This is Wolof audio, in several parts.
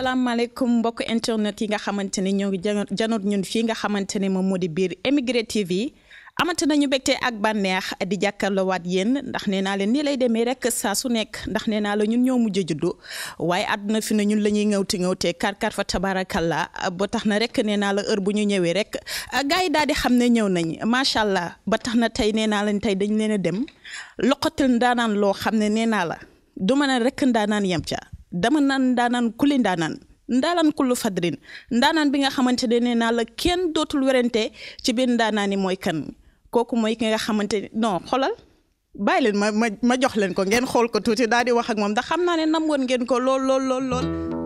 asalaamaaleykum mbokk internet yi nga xamante ne ñoo ngi janoot ñun fii nga xamante ne moom moo di biir Émigré TV amati nañu mbégte ak bànneex di jàkkaarloowaat yéen ndax nee naa leen nii lay demee rek saa su nekk ndax nee naa la ñun ñoo mujj a juddu waaye àdduna fi ne ñun la ñuy ŋawti ŋawtee kar kar fa tabaarakalla ba tax na rek nee naa la heure bu ñu ñëwee rek gars yi daal di xam ne ñëw nañ macha allah ba tax na tey nee naa leen tey dañ leen a dem loqatil ndaanaan loo xam ne nee naa la du ma ne rek ndaanaan yem ca dama naan ndaanaan kuli ndaanaan ndaanaan kullu fadrin ndaanaan bi nga xamante ne nee naa la kenn dootul werante ci biir ndaanaan yi mooy kan kooku mooy ki nga xamante ne non xoolal bàyyi leen ma ma ma jox leen ko ngeen xool ko tuuti daal di wax ak moom ndax xam naa ne nam woon ngeen ko lool lool lool lool.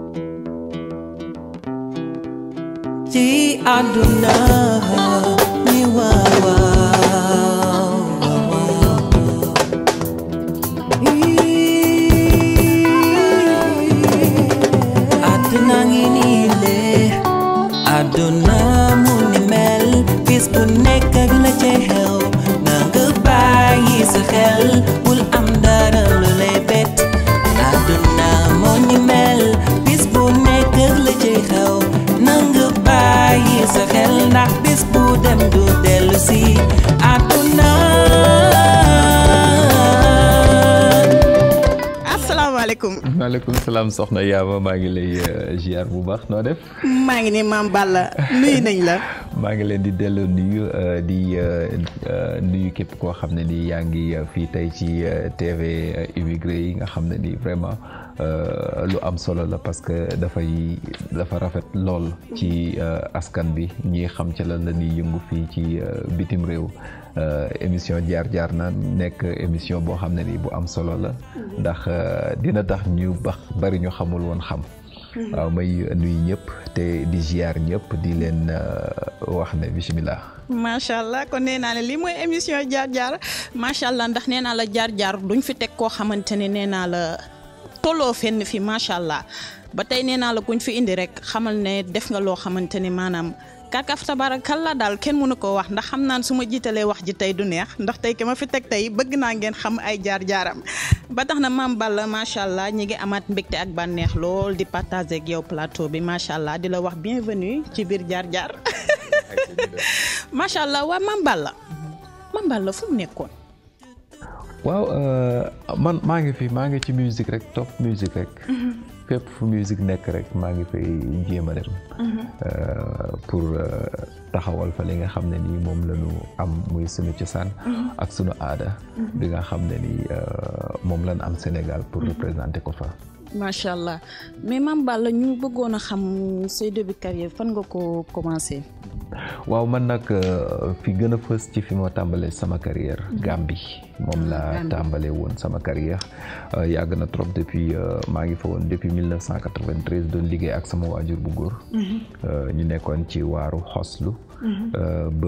ci àdduna ni waaw waaw àdduna ngi nii le àdduna mu ni mel bis bu nekk ak la ca xew na nga bàyyi sa xel bul am dara lu lay bett àdduna moo ni mel bis bu nekk ak la ca xew na nga bàyyi sa xel ndax bis bu dem du dellu si àdduna asalaamaaleykum. maaleykum salaam soxna Yaama maa ngi lay ziar bu baax noo def. maa ngi ne maam Balla nuyu nañ la. maa ngi leen di delloo nuyu di nuyu képp koo xam ne ni yaa ngi fii tey ci TV immigré yi nga xam ne ni vraiment lu am solo la parce que dafay dafa rafet lool ci askan bi ñi xam ca lan la ñuy yëngu fii ci bitim réew. émission jaar jaar na nekk émission boo xam ne ni bu am solo la ndax dina tax ñu bax bari ñu xamul woon xam waaw may nuyu ñëpp te di ziar ñëpp di leen wax ne bisimilah. macha allah kon nee naa ne lii mooy émission jaar jaar macha allah ndax nee naa la jaar jaar duñ fi teg koo xamante ne nee naa la tolloo fenn fi macha allah ba tey nee naa la kuñ fi indi rek xamal ne def nga loo xamante ne maanaam. kàkkaaf tabaarakalla daal kenn mënu ko wax ndax xam naan su ma jiitalee wax ji tey du neex ndax tey ki ma fi teg tey bëgg naa ngeen xam ay jaar-jaaram ba tax na maam Balla macha allah ñi ngi amaat mbégte ak bànneex lool di partager ak yow plateau bi macha allah di la wax bienvenue ci biir jaar-jaar macha allah waa maam Balla maam Balla fu mu nekkoon. waaw man maa ngi fi maa ngi ci musique rek top musique rek. fépp fu musique nekk rek maa ngi fay jéem a dem. pour taxawal fa li nga xam ne nii moom la ñu am muy sunu cosaan. ak sunu aada. bi nga xam ne nii moom lañ am Sénégal pour représenter ko fa. macha allah mais Mame Balla ñu bëggoon a xam say début carrière fan nga ko commencé. waaw man nag fi gën a fës ci fi ma tàmbalee sama carrière Gambie moom laa tàmbalee woon sama carrière yàgg na trop depuis maa ngi fa woon depuis 1993 doon liggéey ak sama waajur bu góor ñu nekkoon ci waaru xoslu ba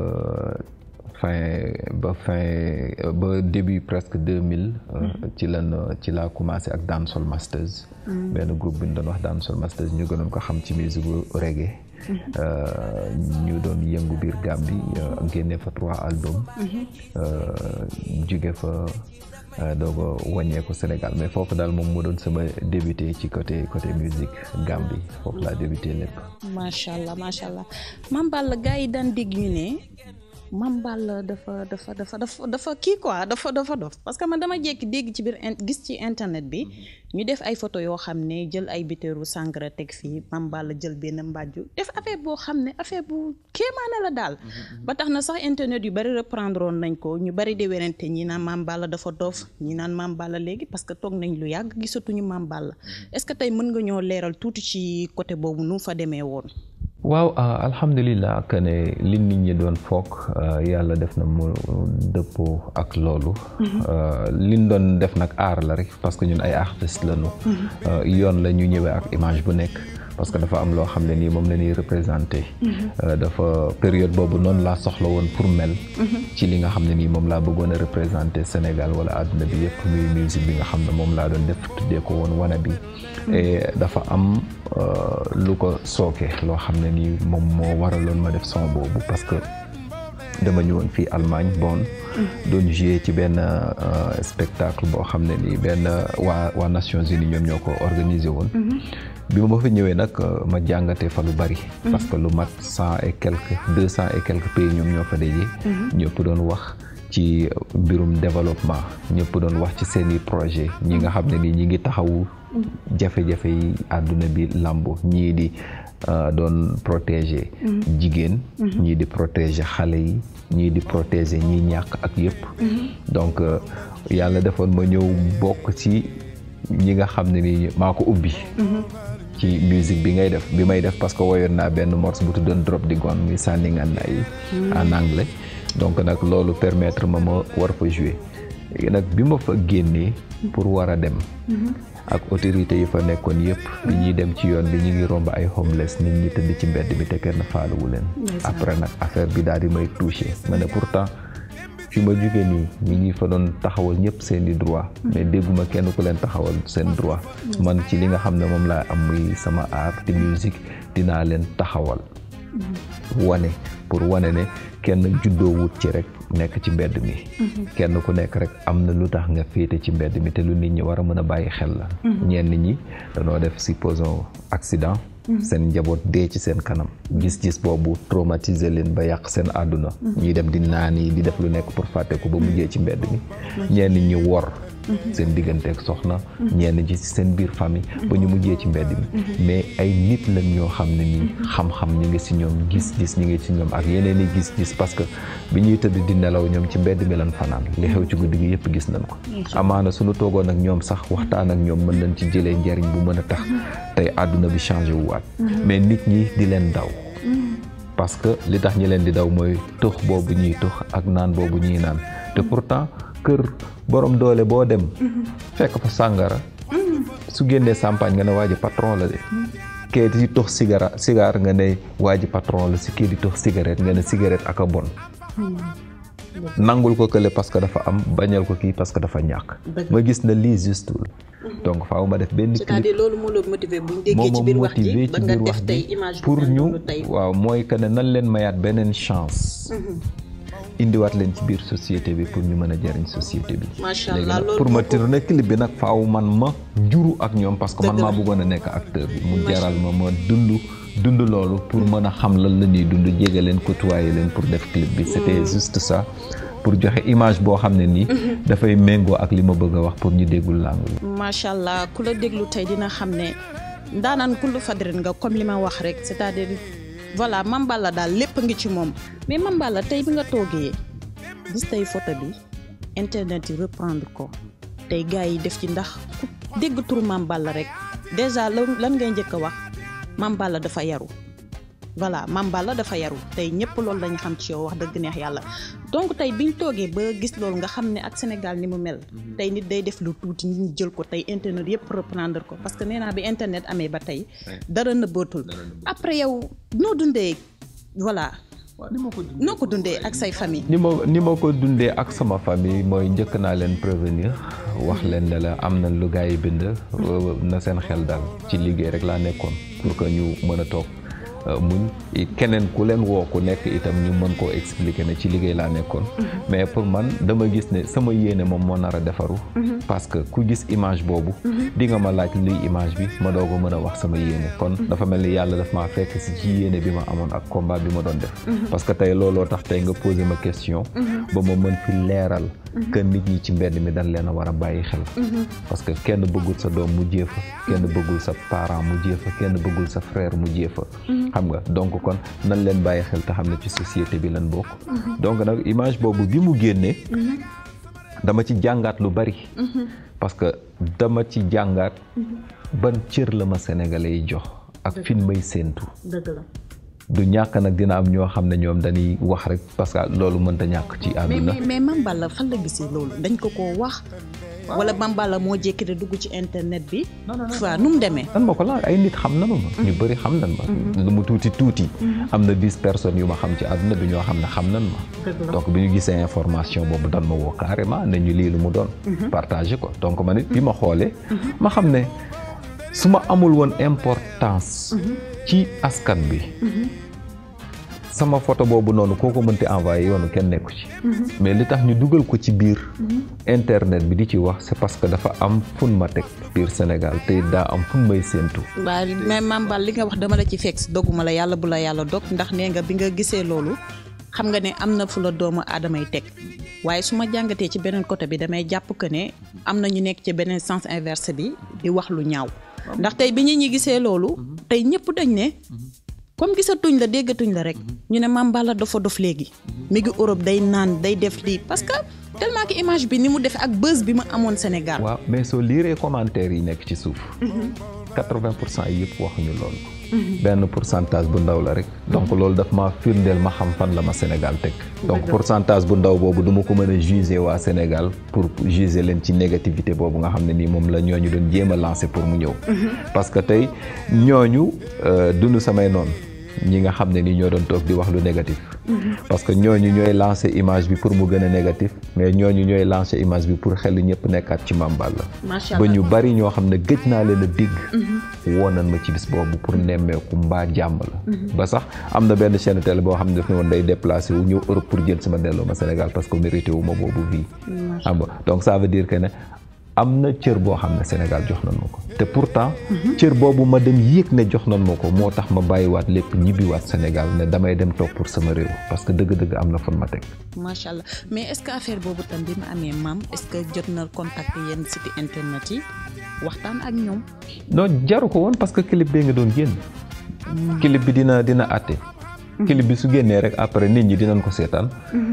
fin ba fin ba début presque 2000 ci lan ci laa commencé ak Dancehall Masters benn groupe bi ñu doon wax Dancehall Masters ñu gënoon ko xam ci musique reggae ñu doon yëngu biir Gambie génne fa trois albums jóge fa doog a wàññeeku Sénégal mais foofu daal moom moo doon sama débuté ci côté côté musique Gambie foofu laa débuté lépp. macha allah macha allah Mame Balla gars yi daan dégg ñu ne Mame Balla dafa dafa dafa dafa dafa kii quoi dafa dafa dof parce que man dama jékki dégg ci biir gis ci internet bi ñu def ay photo yoo xam ne jël ay bitéeru sangara teg fii Mame Balla jël benn mbàjju def affaire boo xam ne affaire bu kéemaane la daal ba tax na sax internet yu bari reprendre woon nañ ko ñu bari di werante ñi naan Mame Balla dafa dof ñi naan Mame Balla léegi parce que toog nañ lu yàgg gisatuñu Mame Balla est-ce que tey mën nga ñoo leeral tuuti ci côté boobu nu fa demee woon waaw alhamdulilah que ne li nit ñi doon foog yàlla def na mu dëppoo ak loolu liñ doon def nag aar la rek parce que ñun ay artistes lañu yoon la ñu ñëwee ak image bu nekk parce que dafa am loo xam ne nii moom la ñuy représenté dafa période boobu noonu laa soxla woon pour mel ci li nga xam ne nii moom laa bëggoon a représenté Sénégal wala àdduna bi yëpp muy musique bi nga xam ne moom laa doon def tuddee ko woon wana bi et dafa am lu ko sooke loo xam ne nii moom moo waraloon ma def son boobu parce que dama ñëwoon fii Allemagne Bonn doon jouer ci benn spectacle boo xam ne nii benn waa waa Nations Unies ñoom ñoo ko organisé woon bi ma fa ñëwee nag ma jàngatee fa lu bari. parce que lu mat cent et quelques deux cent et quelques pays ñoom ñoo fa daje. ñëpp doon wax ci mbirum développement ñëpp doon wax ci seeni projet ñi nga xam ne nii ñi ngi taxawu jafe-jafe yi àdduna bi làmbo ñii di doon protéger jigéen ñii di protéger xale yi ñii di protéger ñi ñàkk ak yëpp donc yàlla defoon ma ñëw bokk ci ñi nga xam ne ni maa ko ubbi ci musique bi ngay def bi may def parce que woyoon naa benn morceau bu tuddoon drop di gun muy sànni ngànnaay yi en anglais donc nag loolu permettre ma ma war fa jouer nag bi ma fa génnee pour war a dem ak autorités yi fa nekkoon yëpp bi ñuy dem ci yoon bi ñu ngi romb ay homeless nit ñi tëdd ci mbedd mi te kenn faaluwu leen après nag affaire bi daal di may touché ma ne pourtant fi ma jógee nii ñi ngi fa doon taxawal ñëpp seen i droit mais dégguma kenn ku leen taxawal seen droit man ci li nga xam ne moom laa am muy sama art di musique dinaa leen taxawal wane pour wane ne kenn juddoo wut ci rek nekk ci mbedd mi kenn ku nekk rek am na lu tax nga féete ci mbedd mi te lu nit ñi war a mën a bàyyi xel la ñenn ñi dañoo def supposons accident seen njaboot dee ci seen kanam gis-gis boobu traumatiser leen ba yàq seen àdduna ñuy dem di naan yi di def lu nekk pour fàtte ko ba mujjee ci mbedd mi ñenn ñi wor seen digganteeg soxna ñenn ci seen biir famille ba ñu mujjee ci mbedd mi mais ay nit lañ ñoo xam ne nii xam-xam ñu ngi si ñoom gis-gis ñu ngi si ñoom ak yeneen i gis-gis parce que bi ñuy tëdd di nelaw ñoom ci mbedd mi lan fanaan li xew ci guddi gi yëpp gis nañ ko amaana suñu toogoon ak ñoom sax waxtaan ak ñoom mën nañ ci jëlee njariñ bu mën a tax tey àdduna bi changé wu waat mais nit ñi di leen daw parce que li tax ñi leen di daw mooy tux boobu ñuy tux ak naan boobu ñuy naan te pourtant kër borom doole boo dem fekk fa sàngara su génnee champagne nga ne waa ji patron la de kee di tux cigara cigare nga ne waa ji patron la si kii di tux cigarette nga ne cigarette ak a bon nangul ko kële parce que dafa am bañal ko kii parce que dafa ñàkk ma gis na lii justul donc faaw ma def benn clip c'est-à-dire loolu moo la motivé bu ñu déggee ci biir wax ji ba nga def tey image pour ñu waaw mooy que ne nan leen mayaat beneen chance indiwaat leen ci biir société bi pour ñu mën a jëriñ société bi. macha allah loolu pour ma tourner clip bi nag faaw man ma juru ak ñoom parce que man maa bëggoon a nekk acteur bi. mu jaral ma ma dund dund loolu pour mën a xam lan la ñuy dund jege leen côtoyer leen pour def clip bi. c'était juste ça pour joxe image boo xam ne nii. dafay méngoo ak li ma bëgg a wax pour ñu déggul langue bi. macha allah ku la déglu tey dina xam ne ndaanaan kullu fadrin nga comme li ma wax rek c'est-à-dire. voilà Mame Balla daal lépp ngi ci moom mais Mame Balla tey bi nga toogee gis tey photo bi internet yi reprendre ko tey gars yi def ci ndax ku dégg turu Mame Balla rek déjà lan ngay njëkk a wax Mame Balla dafa yaru voilà Mame Balla dafa yaru tey ñëpp loolu lañu xam ci yow wax dëgg neex yàlla donc tey biñ toogee ba gis loolu nga xam ne ak Sénégal ni mu mel tey nit day def lu tuuti nit ñi jël ko tey internet yëpp reprendre ko parce que nee naa bi internet amee ba tey dara nëbbootul après yow noo dundee voilà noo ko dundee ak say famille ni ma ni ma ko dundee ak sama famille mooy njëkk naa leen prévenir wax leen ne la am na lu gars yi bind na seen xel dal ci liggéey rek laa nekkoon pour que ñu mën a toog muñ keneen ku leen woo ku nekk itam ñu mën koo expliquer ne ci liggéey laa nekkoon mais pour man dama gis ne sama yéene moom moo nar a defaru parce que ku gis image boobu di nga ma laaj luy image bi ma doog a mën a wax sama yéene kon dafa mel ni yàlla daf maa fekk si ci yéene bi ma amoon ak combat bi ma doon def parce que tey looloo tax tey nga posé ma question ba ma mën fi leeral que nit ñi ci mbedd mi dañ leen a war a bàyyi xel parce que kenn bëggul sa doom mu jéefa kenn bëggul sa parent mu jéefa kenn bëggul sa frère mu jéefa xam nga donc kon nan leen bàyyi xel te xam ne ci société bi lan bokk donc nag image boobu bi mu génnee dama ci jàngaat lu bari parce que dama ci jàngaat ban cër la ma sénégalais yi jox ak fin may séentu du ñàkk nag dina am ñoo xam ne ñoom dañuy wax rek parce que loolu mënta ñàkk ci àdduna mais mais Mame Balla fan la gisee loolu dañ ko koo wax wala Mame Balla moo jékki de dugg ci internet bi waaw nu mu demee nan ma ko laaj ay nit xam nanu ma ñu bëri xam nan ma lu mu tuuti tuuti am na dix personnes yu ma xam ci àdduna bi ñoo xam ne xam nan ma donc bi ñu gisee information boobu dan ma woo carrément ne ñu lii lu mu doon partagé ko donc ma nit bi ma xoolee ma xam ne su ma amul woon importance ci askan bi sama photo boobu noonu koo ko mënti envoyé yoonu kenn nekku ci mais li tax ñu dugal ko ci biir internet bi di ci wax c'est parce que dafa am fun ma teg biir Sénégal te daa am fun may séentu waaw mais Mame Balla li nga wax dama la ci fekk si doguma la yàlla bu la yàlla dog ndax nee nga bi nga gisee loolu xam nga ne am na fu la doomu aadama yi teg waaye su ma jàngatee ci beneen côté bi damay jàpp que ne am na ñu nekk ci beneen sens inverse bi di wax lu ñaaw ndax tey bi ñu ñi gisee loolu tey ñëpp dañ ne comme gisatuñ la déggatuñ la rek ñu ne Mame Balla dafa dof léegi mi ngi Europe day naan day def lii parce que tellement que image bi ni mu def ak buzz bi mu amoon Sénégal. waaw mais soo liiree commentaires yi nekk ci suuf. 80 pour cent yëpp waxuñu loolu. benn pourcentage bu ndaw la rek. donc loolu daf ma firndeel ma xam fan la ma Sénégal teg. donc pourcentage bu ndaw boobu du ma ko mën a juger waa Sénégal pour juger leen ci négativité boobu nga xam ne nii moom la ñooñu doon jéem a lancer pour mu ñëw. parce que tey ñooñu dunu samay noonu. ñi nga xam ne ni ñoo doon toog di wax lu négatif parce que ñooñu ñooy lancer image bi pour mu gën a négatif mais ñooñu ñooy lancer image bi pour xel ñëpp nekkaat ci Mame Balla ba ñu bari ñoo xam ne gëj naa leen a dégg woon nañ ma ci bis boobu pour nemmeeku mbaa jàmm la ba sax am na benn chaîne télé boo xam ne daf ne woon day déplacé wu ñëw Europe pour jël sama delloo ma Sénégal parce que mérité wu ma boobu vie xam nga donc ça veut dire que ne am na cër boo xam ne Sénégal jox nañ ma ko te pourtant cër boobu ma dem yéeg ne jox nañ ma ko moo tax ma bàyyiwaat lépp ñibbiwaat Sénégal ne damay dem toog pour sama réew parce que dëgg-dëgg am na fan ma teg macha allah mais est-ce que affaire boobu tam bi ma amee maam est-ce que jot na contacter yenn site internet yi waxtaan ak ñoom non jaru ko woon parce que clip bee nga doon génn clip bi dina dina àtte clip bi su génnee rek après nit ñi dinañ ko seetaan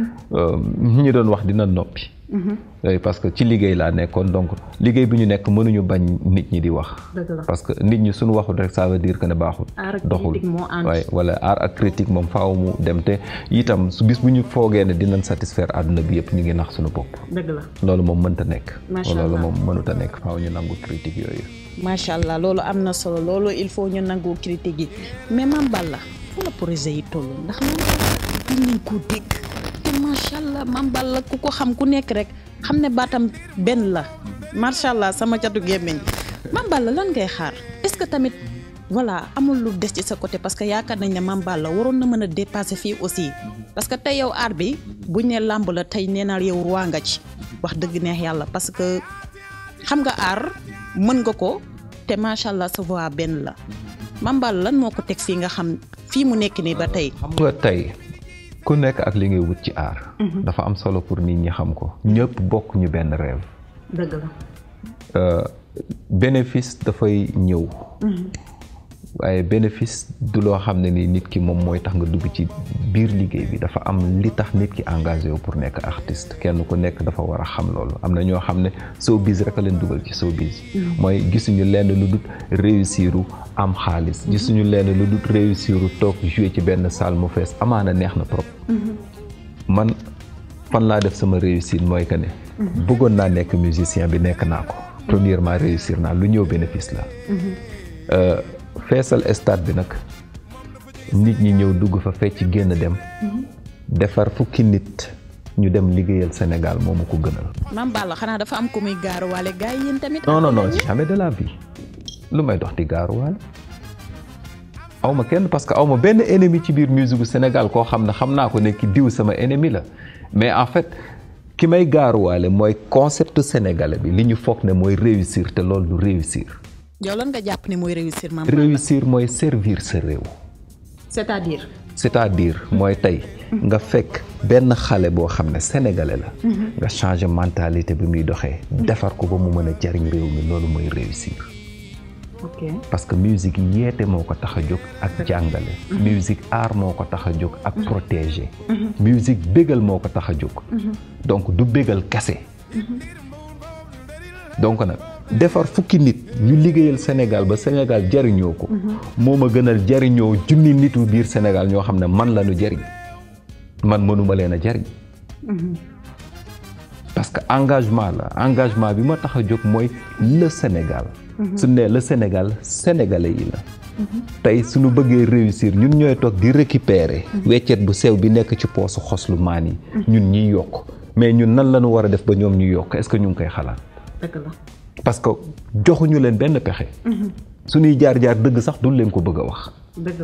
ñi doon wax dina noppi parce que ci liggéey laa nekkoon donc liggéey bi ñu nekk mënuñu bañ nit ñi di wax parce que nit ñi suñu waxul rek ça veut dire que ne baaxul doxul waaye wala art ak critique moom faaw mu dem te itam su bis bu ñu foogee ne dinañ satisfaire àdduna bi yëpp ñu ngi nax suñu bopp loolu moom mënta nekk loolu moom mënuta nekk faaw ñu nangu critique yooyu macha allah loolu am na solo loolu il faut ñu nangu critique yi mais Mame Balla fu la projet yi toll ndax Mame Balla nañ ko dégg te macha allah Mame Balla ku ko xam ku nekk rek xam ne baatam benn la macha allah sama catu gémmiñ Mame Balla lan ngay xaar est-ce que tamit voilà amul lu des ci sa côté parce que yaakaar nañ ne Mame Balla waroon na mën a dépasser fii aussi parce que tey yow aar bi buñ ne làmb la tey nee naa yow roi nga ci wax dëgg neex yàlla parce que xam nga aar mën nga ko te macha allah sa voix benn la Mame Balla lan moo ko teg fii nga xam fii mu nekk nii ba tey. xam nga tey ku nekk ak li ngay wut ci aar. dafa am solo pour nit ñi xam ko. ñëpp bokk ñu benn rêve. dëgg la. bénéfice dafay ñëw. waaye bénéfice du loo xam ne ni nit ki moom mooy tax nga dugg ci biir liggéey bi dafa am li tax nit ki engagé wu pour nekk artiste kenn ku nekk dafa war a xam loolu am na ñoo xam ne showbiz rek a leen dugal ci showbiz mooy gisuñu lenn lu dut réussiru am xaalis gisuñu lenn lu dut réussiru toog jouer ci benn salle mu fees amaana neex na trop man fan laa def sama réussite mooy que ne bëggoon naa nekk musicien bi nekk naa ko premièrement réussir naa lu ñëw bénéfice la feesal stade bi nag nit ñi ñëw dugg fa fecc génn dem defar fukki nit ñu dem liggéeyal Sénégal moomu ko gënal. Mame Balla xanaa dafa am ku muy gaaruwaale gars yi yéen tamit. non non non jamais de la vie lu may dox di gaaruwaale aw ma kenn parce que aw ma benn ennemi ci biir musique gu Sénégal koo xam ne xam naa ko ne ki diw sama ennemi la mais en fait ki may gaaruwaale mooy concept sénégalais bi li ñu foog ne mooy réussir te loolu du réussir. yow lan nga jàpp ne mooy réussir Mame Balla réussir mooy servir sa réew. c'est-à-dire. c'est-à-dire mooy tey nga fekk benn xale boo xam ne sénégalais la. nga changer mentalité bi muy doxee. defar ko ba mu mën a jariñ réew mi loolu mooy réussir. ok parce que musique yeete moo ko tax a jóg ak jàngale. musique art moo ko tax a jóg ak protéger. musique bégal moo ko tax a jóg. donc du bégal kese. donc nag. defar fukki nit ñu liggéeyal Sénégal ba Sénégal jariñoo ko moo ma gënal jariñoo junni nitu biir Sénégal ñoo xam ne man la ñu jariñ man mënuma leen a jariñ parce que engagement la engagement bi ma tax a jóg mooy le Sénégal su ne le Sénégal sénégalais yi la tey suñu bëggee réussir ñun ñooy toog di récupérer weccet bu sew bi nekk ci poosu xoslu maan yi ñun ñuy yokk mais ñun nan la ñu war a def ba ñoom ñu yokk est-ce que ñu ngi koy xalaat dëgg la parce que joxuñu leen benn pexe. suñuy jaar-jaar dëgg sax duñ leen ko bëgg a wax. dëgg la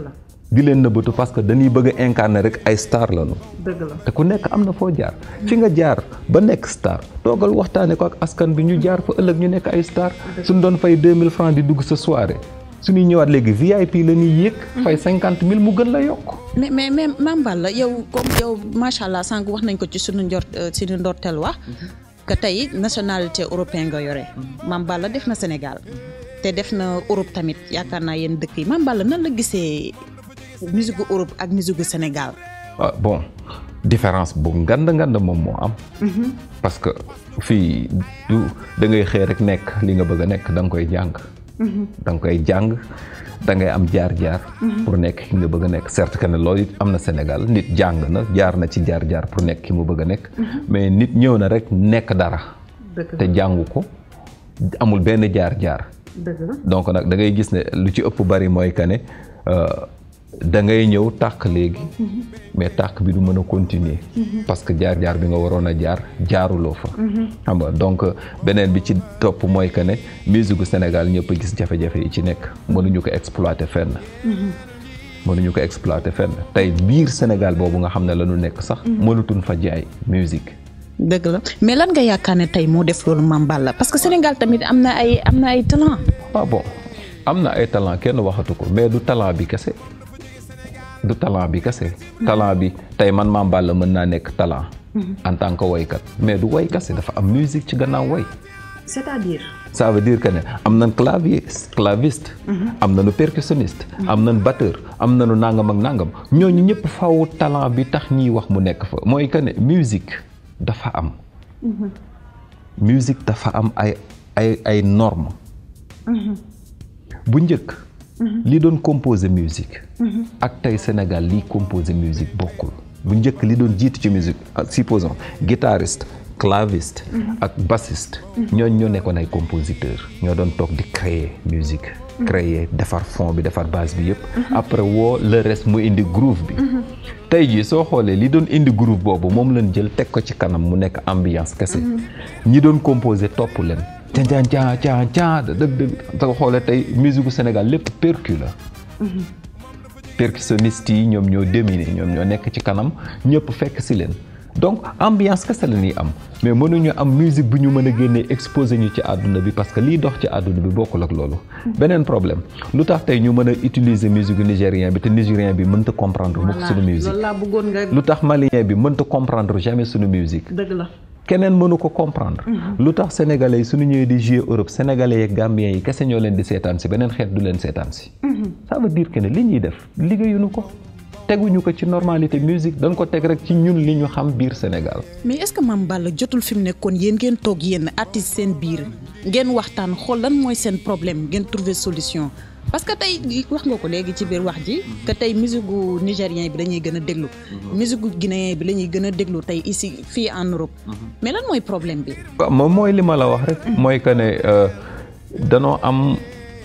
di leen nëbbatu parce que dañuy bëgg a incarner rek ay star lañu dëgg la te ku nekk am na foo jaar fi nga jaar ba nekk star toogal waxtaane ko ak askan bi ñu jaar fa ëllëg ñu nekk ay star suñ doon fay 2000 francs di dugg sa soirée suñuy ñëwaat léegi VIP la ñuy yéeg fay cinquante mille mu gën la yokk mais mais mais Mame Balla yow comme yow macha allah sànq wax nañ ko ci suñu njort suñu ndorteel wax que tey nationalité européen nga yore Mame Balla def na Sénégal te def na Europe tamit yaakaar naa yéen dëkk yi Mame Balla nan la gisee musique gu Europe ak musique gu Sénégal. ah bon différence bu ngand ngand moom moo am. parce que fii du da ngay xëy rek nekk li nga bëgg a nekk da nga koy jàng. da nga koy jàng da ngay am jaar-jaar. pour nekk ki nga bëgg a nekk certes que ne loolu it am na Sénégal nit jàng na jaar na ci jaar-jaar pour nekk ki mu bëgg a nekk. mais nit ñëw na rek nekk dara. te jàngu ko amul benn jaar-jaar. donc nag da ngay gis ne lu ci ëpp bari mooy que ne da ngay ñëw tàkk léegi. mais tàkk bi du mën a continuer. parce que jaar-jaar bi nga waroon a jaar jaaruloo fa. xam nga donc beneen bi ci topp mooy que ne musique gu Sénégal ñëpp a gis jafe-jafe yi ci nekk mënuñu ko exploiter fenn. mënuñu ko exploiter fenn tey biir Sénégal boobu nga xam ne la ñu nekk sax. mënutuñ fa jaay musique. dëgg la mais lan nga yaakaar ne tey moo def loolu Mame Balla parce que Sénégal tamit am na ay am na ay talent. ah bon am na ay talent kenn waxatu ko mais du talent bi kese. du talent bi kese talent bi tey man Mame Balla mën naa nekk talent en tant que woykat mais du woy kese dafa am musique ci gannaaw woy c'est-à-dire ça veut dire que ne am nañ clavier claviste am nañu percussionniste am nañ batteur am nañu nangam ak nangam ñooñu ñëpp faw talent bi tax ñiy wax mu nekk fa mooy que ne musique dafa am musique dafa am ay ay ay normes bu njëkk li doon composer musique ak tey Sénégal liy composer musique bokkul bu njëkk li doon jiitu ci musique supposons guitariste claviste ak bassiste ñooñ ñoo nekkoon ay compositeur ñoo doon toog di créer musique créer defar fond bi defar base bi yëpp après woo le reste mu indi groove bi tey jii soo xoolee li doon indi groove boobu moom lañ jël teg ko ci kanam mu nekk ambiance kese ñi doon composer topp leen caa caa caa caa dëgg dëgg soo xoolee tey musique gu Sénégal lépp percu la percussionniste yi ñoom ñoo dominer ñoom ñoo nekk ci kanam ñëpp fekk si leen donc ambiance kese la ñuy am mais mënuñu am musique bu ñu mën a génnee exposé ñu ci àdduna bi parce que liy dox ci àdduna bi bokkul ak loolu. beneen problème lu tax tey ñu mën a utiliser musique nigérien bi te nigérien bi mënta comprendre mukk suñu musique loolu laa bëggoon nga. lu tax malien bi mënta comprendre jamais suñu musique. dëgg la. keneen mënu ko comprendre. lu tax sénégalais yi suñu ñëwee di jouer Europe sénégalais yeeg gambien yi kese ñoo leen di seetaan si beneen xeet du leen seetaan si. ça veut dire que ne li ñuy def liggéeyuñu ko. teguñu ko ci normalité musique dañ ko teg rek ci ñun li ñu xam biir Sénégal. mais est-ce que Mame Balla jotul fi mu nekkoon yéen ngeen toog yéen artiste seen biir ngeen waxtaan xool lan mooy seen problème ngeen trouver solution parce que tey wax nga ko léegi ci biir wax ji que tey musique gu nigérien bi la ñuy gën a déglu. musique gu guinéen bi la ñuy gën a déglu tey ici fii en Europe. mais lan mooy problème bi. waaw moom mooy li ma la wax rek. mooy que ne danoo am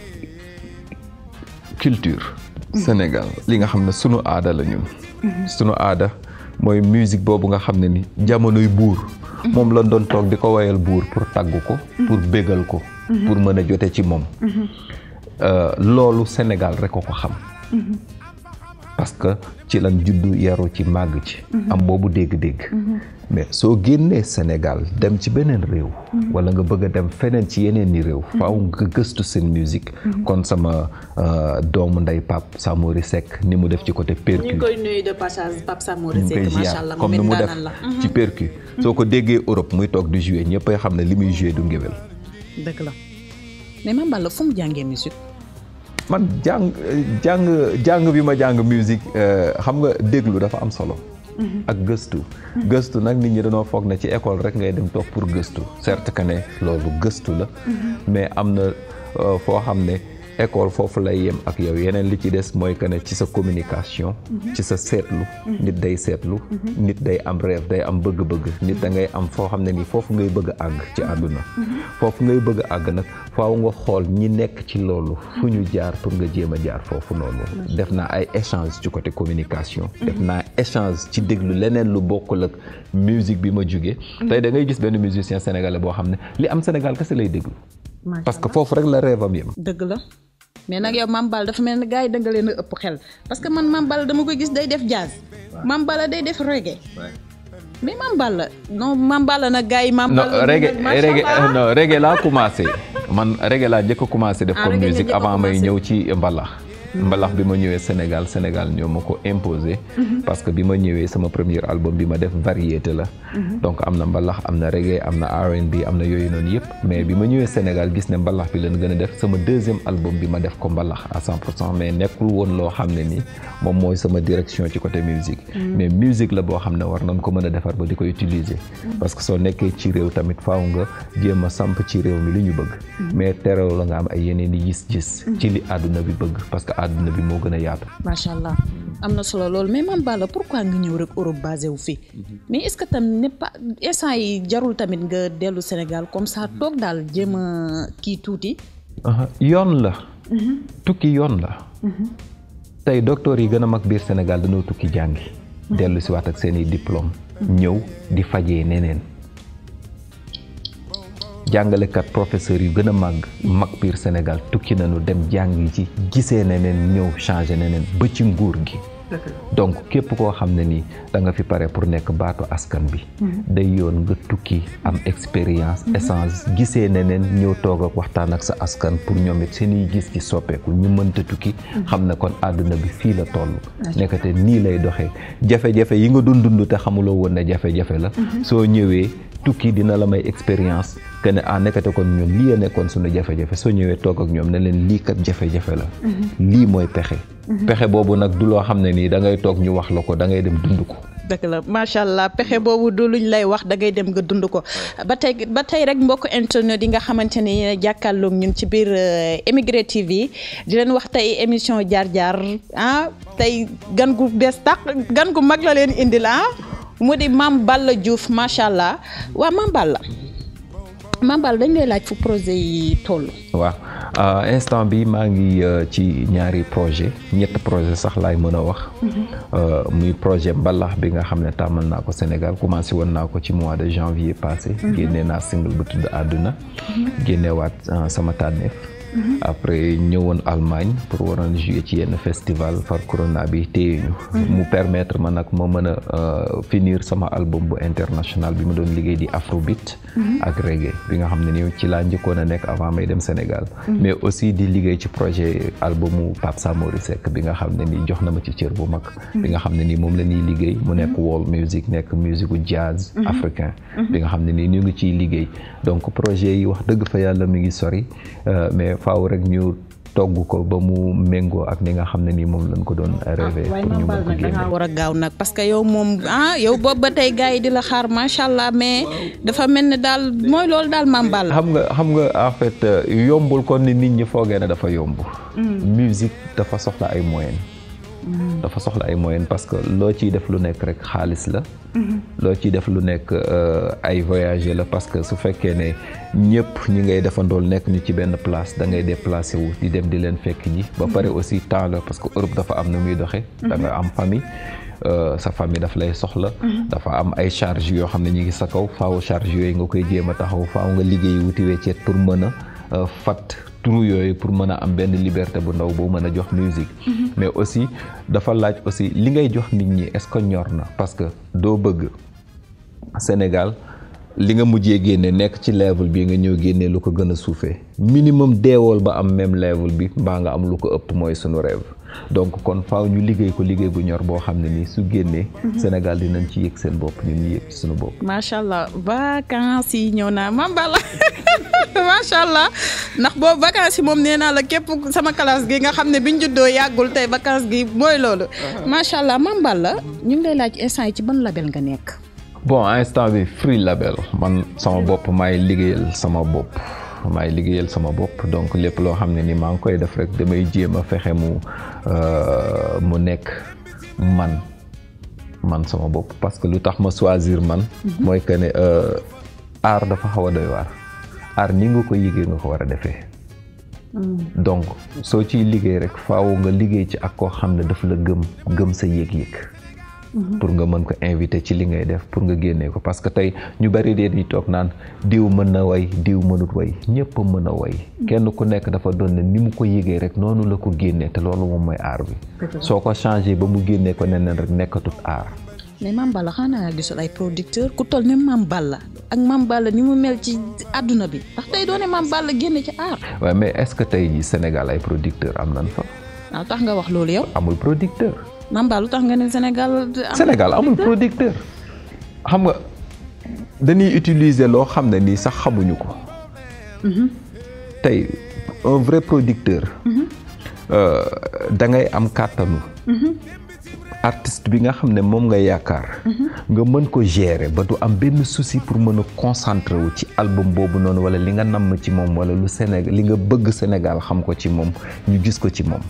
culture. Sénégal li nga xam ne sunu aada la ñun. sunu aada mooy musique boobu nga xam ne ni jamonoy buur. moom lañ doon toog di ko woyal buur pour tagg ko. pour bégal ko. pour mën a jote ci moom. loolu Sénégal rek ko ko xam. parce que ci lan juddu yaru ci màgg ci. am boobu dégg-dégg. mais soo génnee Sénégal dem ci beneen réew. wala nga bëgg a dem feneen ci yeneen ni réew. faaw nga gëstu seen musique. kon sama doomu ndey Pape Samori Seck ni mu def ci côté percu. ñu ngi koy nuyu de passage Pape Samori Seck macha allah comme ni mu def ci percu. soo ko déggee Europe muy toog di jouer ñëppay xam ne li muy jouer du ngéwél. dëgg la mais Mame Balla fu mu jàngee musique. man jàng jàng jàng bi ma jàng musique xam nga déglu dafa am solo. ak gëstu. gëstu nag nit ñi dañoo foog ne ci école rek ngay dem toog pour gëstu certes que ne loolu gëstu la. mais am na foo xam ne école foofu lay yem ak yow yeneen li ci des mooy que ne ci sa communication. ci sa seetlu. nit day seetlu. nit day am rêve day am bëgg-bëgg. nit da ngay am foo xam ne nii foofu ngay bëgg a àgg ci àdduna. foofu ngay bëgg a àgg nag faaw nga xool ñi nekk ci loolu. fu ñu jaar pour nga jéem a jaar foofu noonu. def naa ay échange ci côté communication. def naa échange ci déglu leneen lu bokkul ak musique bi ma jugee. tey da ngay gis benn musicien sénégalais boo xam ne li am Sénégal kese lay déglu. parce que foofu rek la rêve am yem. dëgg la. mais nag yow Mame Balla dafa mel ni gars yi da nga leen a ëpp xel parce que man Mame Balla dama koy gis day def jazz Mame Balla day def reggae mais Mame Balla non Mame Balla nag gars yi Mame non Balla reggae macha reggae Allah. non reggae laa commencé man reggae laa njëkk a commencé def Ah, comme reggae nga musique njëkk a avant may commencé. ñëw ci mbalax mbalax bi ma ñëwee Sénégal Sénégal ñoo ma ko imposé parce que bi ma ñëwee sama premier album bi ma def variété la donc am na mbalax am na reggae am na R&B am na yooyu noonu yëpp mais bi ma ñëwee Sénégal gis ne mbalax bi leen gën a def sama deuxième album bi ma def ko mbalax à 100 pour cent mais nekkul woon loo xam ne ni moom mooy sama direction ci côté musique mais musique la boo xam ne war nañ ko mën a defar ba di ko utiliser parce que soo nekkee ci réew tamit faaw nga jéem a samp ci réew mi li ñu bëgg mais terew la nga am ay yeneen i gis-gis ci li àdduna bi bëgg parce que àdduna bi moo gën a yaatu macha allah am na solo loolu mais Mame Balla pourquoi nga ñëw rek Europe basé wu fi mais est-ce que tam n'est pas instant yi jarul tamit nga dellu Sénégal comme ça toog daal jéem a kii tuuti. Aha, yoon la tukki yoon la tey docteur yi gën a mag biir Sénégal dañoo tukki jàngi dellu si waat ak seen i diplôme ñëw di fajee neneen jàngalekat professeur yu gën a màgg mag biir Sénégal tukki nañu dem jàngi ci gisee neneen ñëw changé neneen ba ci nguur gi donc képp koo xam ne nii da nga fi pare pour nekk baatu askan bi day yoon nga tukki am expérience essence gisee neneen ñëw toog ak waxtaan ak sa askan pour ñoom it seen i gis ci soppeeku ñu mënta tukki xam ne kon àdduna bi fii la toll nekkate nii lay doxee jafe-jafe yi nga doon dund te xamuloo woon ne jafe-jafe la soo ñëwee tukki dina la may expérience que ne ah nekkate kon ñun lii a nekkoon suñu jafe-jafe soo ñëwee toog ak ñoom ne leen lii kat jafe-jafe la lii mooy pexe pexe boobu nag du loo xam ne nii da ngay toog ñu wax la ko da ngay dem dund ko dëgg la macha allah pexe boobu du luñ lay wax da ngay dem nga dund ko ba tey ba tey rek mbokk internet yi nga xamante ne yéen a jàkkaarloog ñun ci biir Émigré TV di leen wax tey émission jaar-jaar ah tey gan gu bees tax gan gu mag la leen indil ah mu di Mame Balla Diouf macha allah waa Mame Balla Mame Balla dañ lay laaj fu projet yi toll. waaw instant bi maa ngi ci ñaari projet ñett projet sax laay mën a wax muy projet mbalax bi nga xam ne tàmmal naa ko Sénégal commencé woon naa ko ci mois de janvier passé génnee naa single bu tudd àdduna génneewaat sama tànneef après ñëwoon Allemagne pour waroon jouer ci yenn festival far corona bi téye ñu mu permettre ma nag ma mën a finir sama album bu international bi ma doon liggéey di afrobeat ak reggae bi nga xam ne ni ci laa njëkkoon a nekk avant may dem Sénégal mais aussi di liggéey ci projet albumu Pape Samori Seck bi nga xam ne ni jox na ma ci cër bu mag bi nga xam ne nii moom la ñuy liggéey mu nekk world music nekk musique u jazz africain bi nga xam ne nii ñu ngi ciy liggéey donc projet yi wax dëgg fa yàlla mi ngi sori mais faaw rek ñu togg ko ba mu méngoo ak ni nga xam ne nii moom lañ ko doon rêvé pour ñu mën ko génne da war a gaaw nag parce que yow moom ah yow boobu ba tey gars yi di la xaar macha allah mais dafa mel ne daal mooy loolu daal Mame Balla xam nga xam nga en fait yombul kon ni nit ñi foogee ne dafa yomb musique dafa soxla ay moyens dafa soxla ay moyens parce que loo ciy def lu nekk rek xaalis la loo ciy def lu nekk ay voyager la parce que su fekkee ne ñëpp ñi ngay defandool nekk ñu ci benn place da ngay déplacé wu di dem di leen fekk ji ba pare aussi temps la parce que Europe dafa am na muy doxe da nga am famille sa famille daf lay soxla dafa am ay charge yoo xam ne ñu ngi sa kaw faaw charge yooyu nga koy jéem a taxaw faaw nga liggéey wuti wecceet pour mën a fat trou yooyu pour mën a am benn liberté bu ndaw boo mën a jox musique mais aussi dafa laaj aussi li ngay jox nit ñi est-ce que ñor na parce que doo bëgg Sénégal li nga mujjee génne nekk ci level bi nga ñëw génne lu ko gën a suufee minimum deewool ba am même level bi mbaa nga am lu ko ëpp mooy sunu rêve donc kon faaw ñu liggéey ko liggéey bu ñor boo xam ne nii su génnee Sénégal dinañ ci yëg seen bopp ñun ñu yëg ci suñu bopp macha allah vacances yi ñëw naa Mame Balla macha allah ndax boobu vacances yi moom nee naa la képp sama classe gi nga xam ne biñ juddoo yàggul tey vacances gi mooy loolu macha allah Mame Balla ñu ngi lay laaj instant yi ci ban label nga nekk bon instant bi free label man sama bopp maay liggéeyal sama bopp maay liggéeyal sama bopp donc lépp loo xam ne ni maa ngi koy def rek damay jéem a fexe mu mu nekk man man sama bopp parce que lu tax ma choisir man mooy que ne art dafa xaw a doy waar art ni nga ko yëgee nga ko war a defee donc soo ciy liggéey rek faaw nga liggéey ci ak koo xam ne daf la gëm gëm sa yëg-yëg pour nga mën ko invité ci li ngay def pour nga génnee ko parce que tey ñu bari dee di toog naan diw mën na way diw mënut way ñëpp a mën a way kenn ku nekk dafa doon ne ni mu ko yëgee rek noonu la ko génnee te loolu moom mooy aar bi soo ko changé ba mu génnee ko neneen rek nekkatut aar mais Mame Balla xanaa gisul ay producteur ku toll ne Mame Balla ak Mame Balla ni mu mel ci àdduna bi ndax tey doone Mame Balla génne ci aar waaye mais est-ce que tey jii Sénégal ay producteur am nañ fa waaw tax nga wax loolu yow amul producteur Mame Balla lu tax nga ne Sénégal Sénégal amul producteur xam nga dañuy utiliser loo xam ne nii sax xamuñu ko tey un vrai producteur da ngay am kàttanu artiste bi nga xam ne moom nga yaakaar nga mën ko gérer ba du am benn souci pour mën a concentrer wu ci album boobu noonu wala li nga namm ci moom wala lu Sénégal li nga bëgg Sénégal xam ko ci moom ñu gis ko ci moom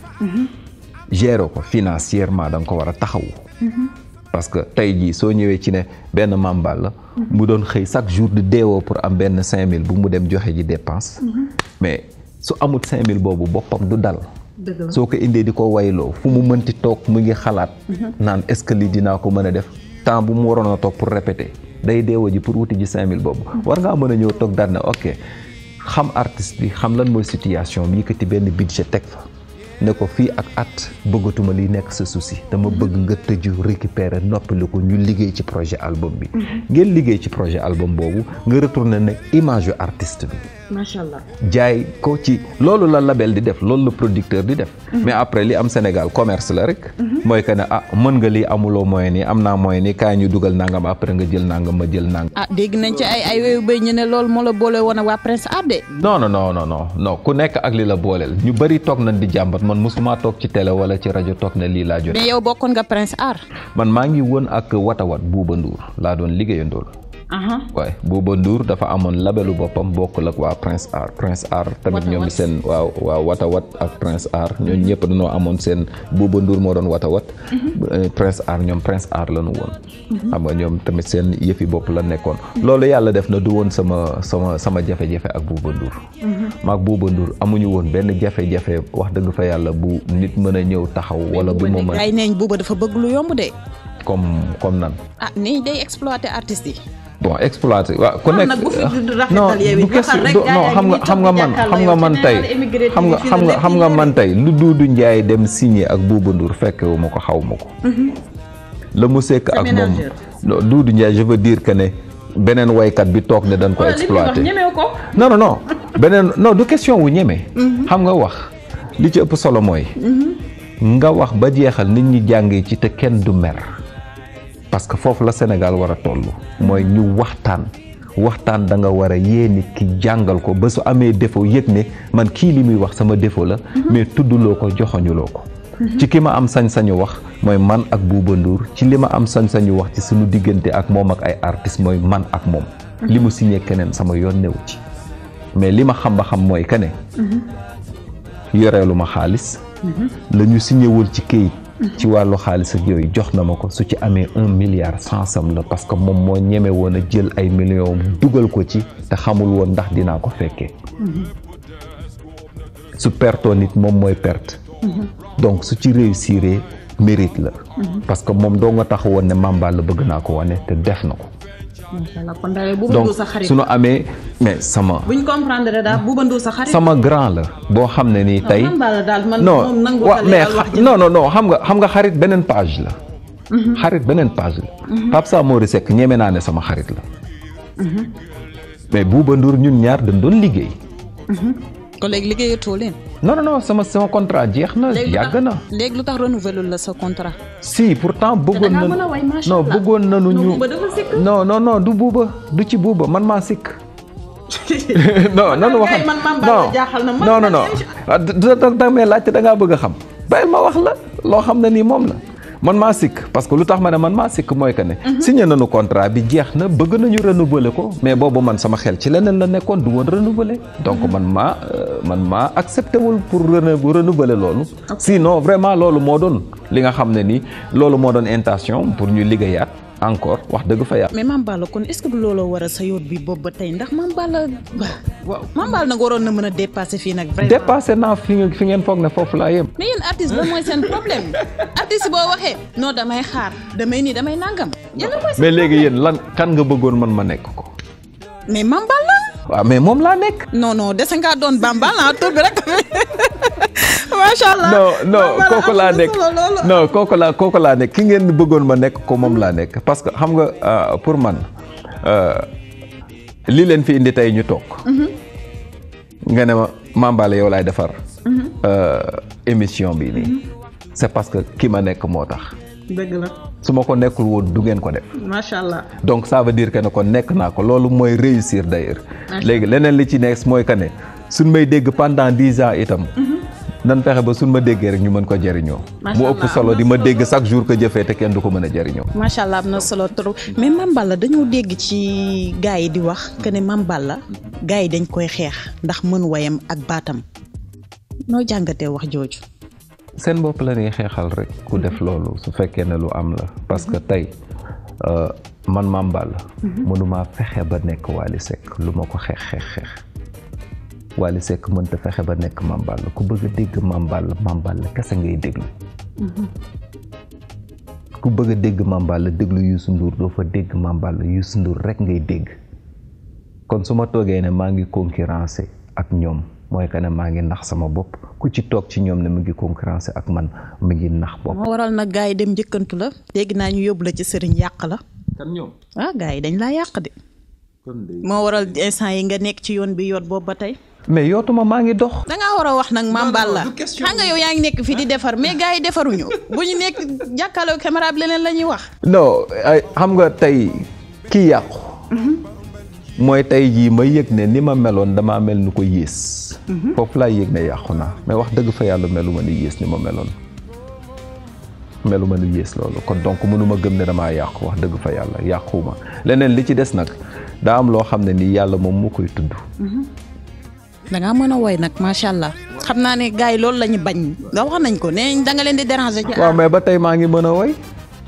gérer ko financièrement da nga ko war a taxawu parce que tey jii soo ñëwee ci ne benn Mame Balla mu doon xëy chaque jour di deewoo pour am benn cinq mille bu mu dem joxe ji dépense mais su amut cinq mille boobu boppam du dal soo ko indee di ko wayloo fu mu mënti toog mu ngi xalaat naan est-ce que lii dinaa ko mën a def temps bu mu waroon a toog pour répéter day deewa ji pour wuti ji cinq mille boobu war ngaa mën a ñëw toog daal ne ok xam artiste bi xam lan mooy situation bi yëkkati benn budget teg fa ne ko fii ak at bëggatuma li nekk sa souci dama bëgg nga tëju récupérer noppali ko ñu liggéey ci projet album bi ngeen liggéey ci projet album boobu nga retourné nag image yu artiste bi macha allah jaay ko ci loolu la label di def loolu la producteur di def mais après li am Sénégal commerce la rek mooy que ne ah mën nga lii amuloo moyen nii am naa moyen nii kaay ñu dugal nangam après nga jël nangam ma jël nangam ah dégg nañ ci ay ay wéyu béy ñu ne loolu moo la boole woon a waa Prince Art de non non non non non non ku nekk ak li la booleel ñu bëri toog nañ di jàmbat man mosuma toog ci télé wala ci rajo toog ne lii laa jot mais yow bokkoon nga Prince Art man maa ngi woon ak watawat Buuba Nduur laa doon liggéeyandool waaye Bouba Ndour dafa amoon labelu boppam bokkul ak waa Prince Art Prince Art tamit ñoom seen waaw waaw watawat ak Prince Art ñooñu ñëpp dañoo amoon seen Bouba Ndour moo doon watawat Prince Art ñoom Prince Art la ñu woon xam nga ñoom tamit seen yëfi bopp la nekkoon loolu yàlla def na du woon sama sama sama jafe-jafe ak Bouba Ndour maag Bouba Ndour amuñu woon benn jafe-jafe wax dëgg fa yàlla bu nit mën a ñëw taxaw wala bu mu mën ay neeñ Bouba dafa bëgg lu yomb de comme comme nan ah nii day exploiter artistes yi bon exploité waaw ku nekk nag bu fi du rafetal non yow du it question waxal rek non gars xam nga yi xam nga man xam nga man tey xam nga xam nga xam nga man tey lu Doudou Ndiaye dem signé ak Bouba Ndour fekkewu ma ko xaw ma ko la mu sekk ak moom ménageur. non Doudou Ndiaye je veux dire que ne beneen waykat bi toog ne dañ ko exploité ñemew ko non non non beneen non du question wu ñeme xam nga wax li ci ëpp solo mooy nga wax ba jeexal nit ñi jàngee ci te kenn du mer parce que foofu la Sénégal war a toll mooy ñu waxtaan waxtaan da nga war a yee nit ki jàngal ko ba su amee défaut yëg ne man kii li muy wax sama défaut la mais tudduloo ko joxoñuloo ko ci ki ma am sañ-sañu wax mooy man ak Bouba Ndour ci li ma am sañ-sañu wax ci suñu diggante ak moom ak ay artistes mooy man ak moom li mu signé keneen sama yoon newu ci mais li ma xam ba xam mooy que ne yoreelu ma xaalis la ñu signéwul ci këyit ci wàllu xaalis ak yooyu jox na ma ko su ci amee un milliard sansam la parce que moom moo ñeme woon a jël ay millions dugal ko ci te xamul woon ndax dinaa ko fekkee su pertoo nit moom mooy perte donc su ci réussir mérite la parce que moom doo nga tax woon ne Mame Balla bëgg naa ko wane te def na ko macha allah kon daal Bouba donc Ndour sa xarit su nu amee mais sama buñ comprendre daal Bouba Ndour sa xarit sama grand la boo xam ne nii tey Mame Balla daal man non moom nangu wa xale mais daal wax xa- ji non non non xam nga xam nga xarit beneen page la xarit beneen page la Pape Samori Seck ñeme naa ne sama xarit la mais Bouba Ndour ñun ñaar dañ doon liggéey kon léegi liggéeyatoo leen non non non sama sama contrat jeex na léegi lu yàgg tax- na léegi lu tax renouveler la sa contrat si pourtant bëggoon dangaa na mën a way, macha non Allah. bëggoon nañu Non, ñu Bouba dafa sikk. non non non du Bouba du ci Bouba man maa sikk non non man wax kay man Mame Balla jaaxal na man non non man non même- ah da da da may laajte da ngaa bëgg a xam bàyyil ma wax la loo xam ne nii moom la man maa sikk parce que lu tax ma ne man maa sikk mooy que ne. signé nañu contrat bi jeex na bëgg nañu renouveler ko mais boobu man sama xel ci leneen la nekkoon du woon renouveler donc man maa euh, man maa accepté wul pour renou renouveler loolu. sinon vraiment loolu moo doon li nga xam ne nii loolu moo doon intention pour ñu liggéeyaat encore wax dëgg fa yàlla. mais Mame Balla kon est-ce que du looloo war a sa yoot bi boobu ba tey ndax Mame Balla waaw Mame Balla nag waroon na mën a dépasser fii nag vraiment. dépassé naa fi nga fi ngeen foog ne foofu laa yem. mais yéen artiste la mooy seen problème artiste boo waxee non damay xaar damay nii damay nangam. yéen mooy seen mais léegi yéen lan kan nga bëggoon man ma nekk ko. mais Mame Balla. waaw mais moom laa nekk. non non dese ngaa doon Bamba la tur bi rek macha allah. non non Bamba la kooku am laa na nekk solo loolu. non kooku laa kooku laa nekk ki ngeen bëggoon ma nekk ko moom laa nekk parce que xam nga euh, pour man euh, li leen fi indi tey ñu toog. nga ne ma Mame Balla yow laay defar. euh, émission bi nii. c'est parce que ki ma nekk moo tax. dëgg la su ma ko nekkul woon du ngeen ko def. macha allah. donc ça veut dire que ne kon nekk naa ko loolu mooy réussir d'ailleurs léegi leneen li ci nekk mooy que ne suñ may dégg pendant dix ans itam nan fexe ba suñ ma déggee rek ñu mën ko jëriñoo Macha mu ëpp Allah, solo am di na ma solo dégg chaque jour que jëfee te kenn du ko mën a jëriñoo macha allah am na solo trop mais Mame Balla dañoo dégg ci gars yi di wax que ne Mame Balla gars yi dañ koy xeex ndax mën wayam ak baatam noo jàngatee wax jooju. seen bopp la ñuy xeexal rek ku def loolu su fekkee ne lu am la parce que tey euh, man Mame Balla mënumaa fexe ba nekk Wally Seck lu ma ko xeex xeex xeex Wally Seck mënta fexe ba nekk Mame Balla ku bëgg a dégg Mame Balla Mame Balla kese ngay déglu ku bëgg a dégg Mame Balla déglu Youssou Ndour doo fa dégg Mame Balla Youssou Ndour rek ngay dégg kon su ma toogee ne maa ngi concurrencé ak ñoom mooy que ne maa ngi nax sama bopp ku ci toog ci ñoom ne mu ngi concurrencé ak man mu ngi nax bopp. moo waral nag gars yi dem njëkkantu la dégg naa ñu yóbbu la ci sëriñ yàq la kan ñoom. ah gars yi dañ laa yàq de moo waral instant yi nga nekk ci yoon bi yoot boobu ba tey. mais yootuma maa ngi dox. da ngaa war a wax nag Mame Balla xam nga yow yaa ngi nekk fii di defar mais gars yi defaruñu bu ñu nekk jàkkaarloo caméra bi leneen la ñuy wax. non ay xam nga tey kii yàqu. mooy tey jii ma yëg ne ni ma meloon damaa mel ni ko yées. foofu laa yëg ne yàqu naa mais wax dëgg fa yàlla melu ma ni yées ni ma meloon. melu ma ni yées loolu kon donc mënuma gëm ne damaa yàqu wax dëgg fa yàlla yàquwuma leneen li ci des nag daa am loo xam ne ni yàlla moom moo koy tudd. da ngaa mën a woy nag macha allah xam naa ne gars yi loolu la ñu bañ nga wax nañ ko nee da nga leen di déranger. ci waaw mais ba tey maa ngi mën a woy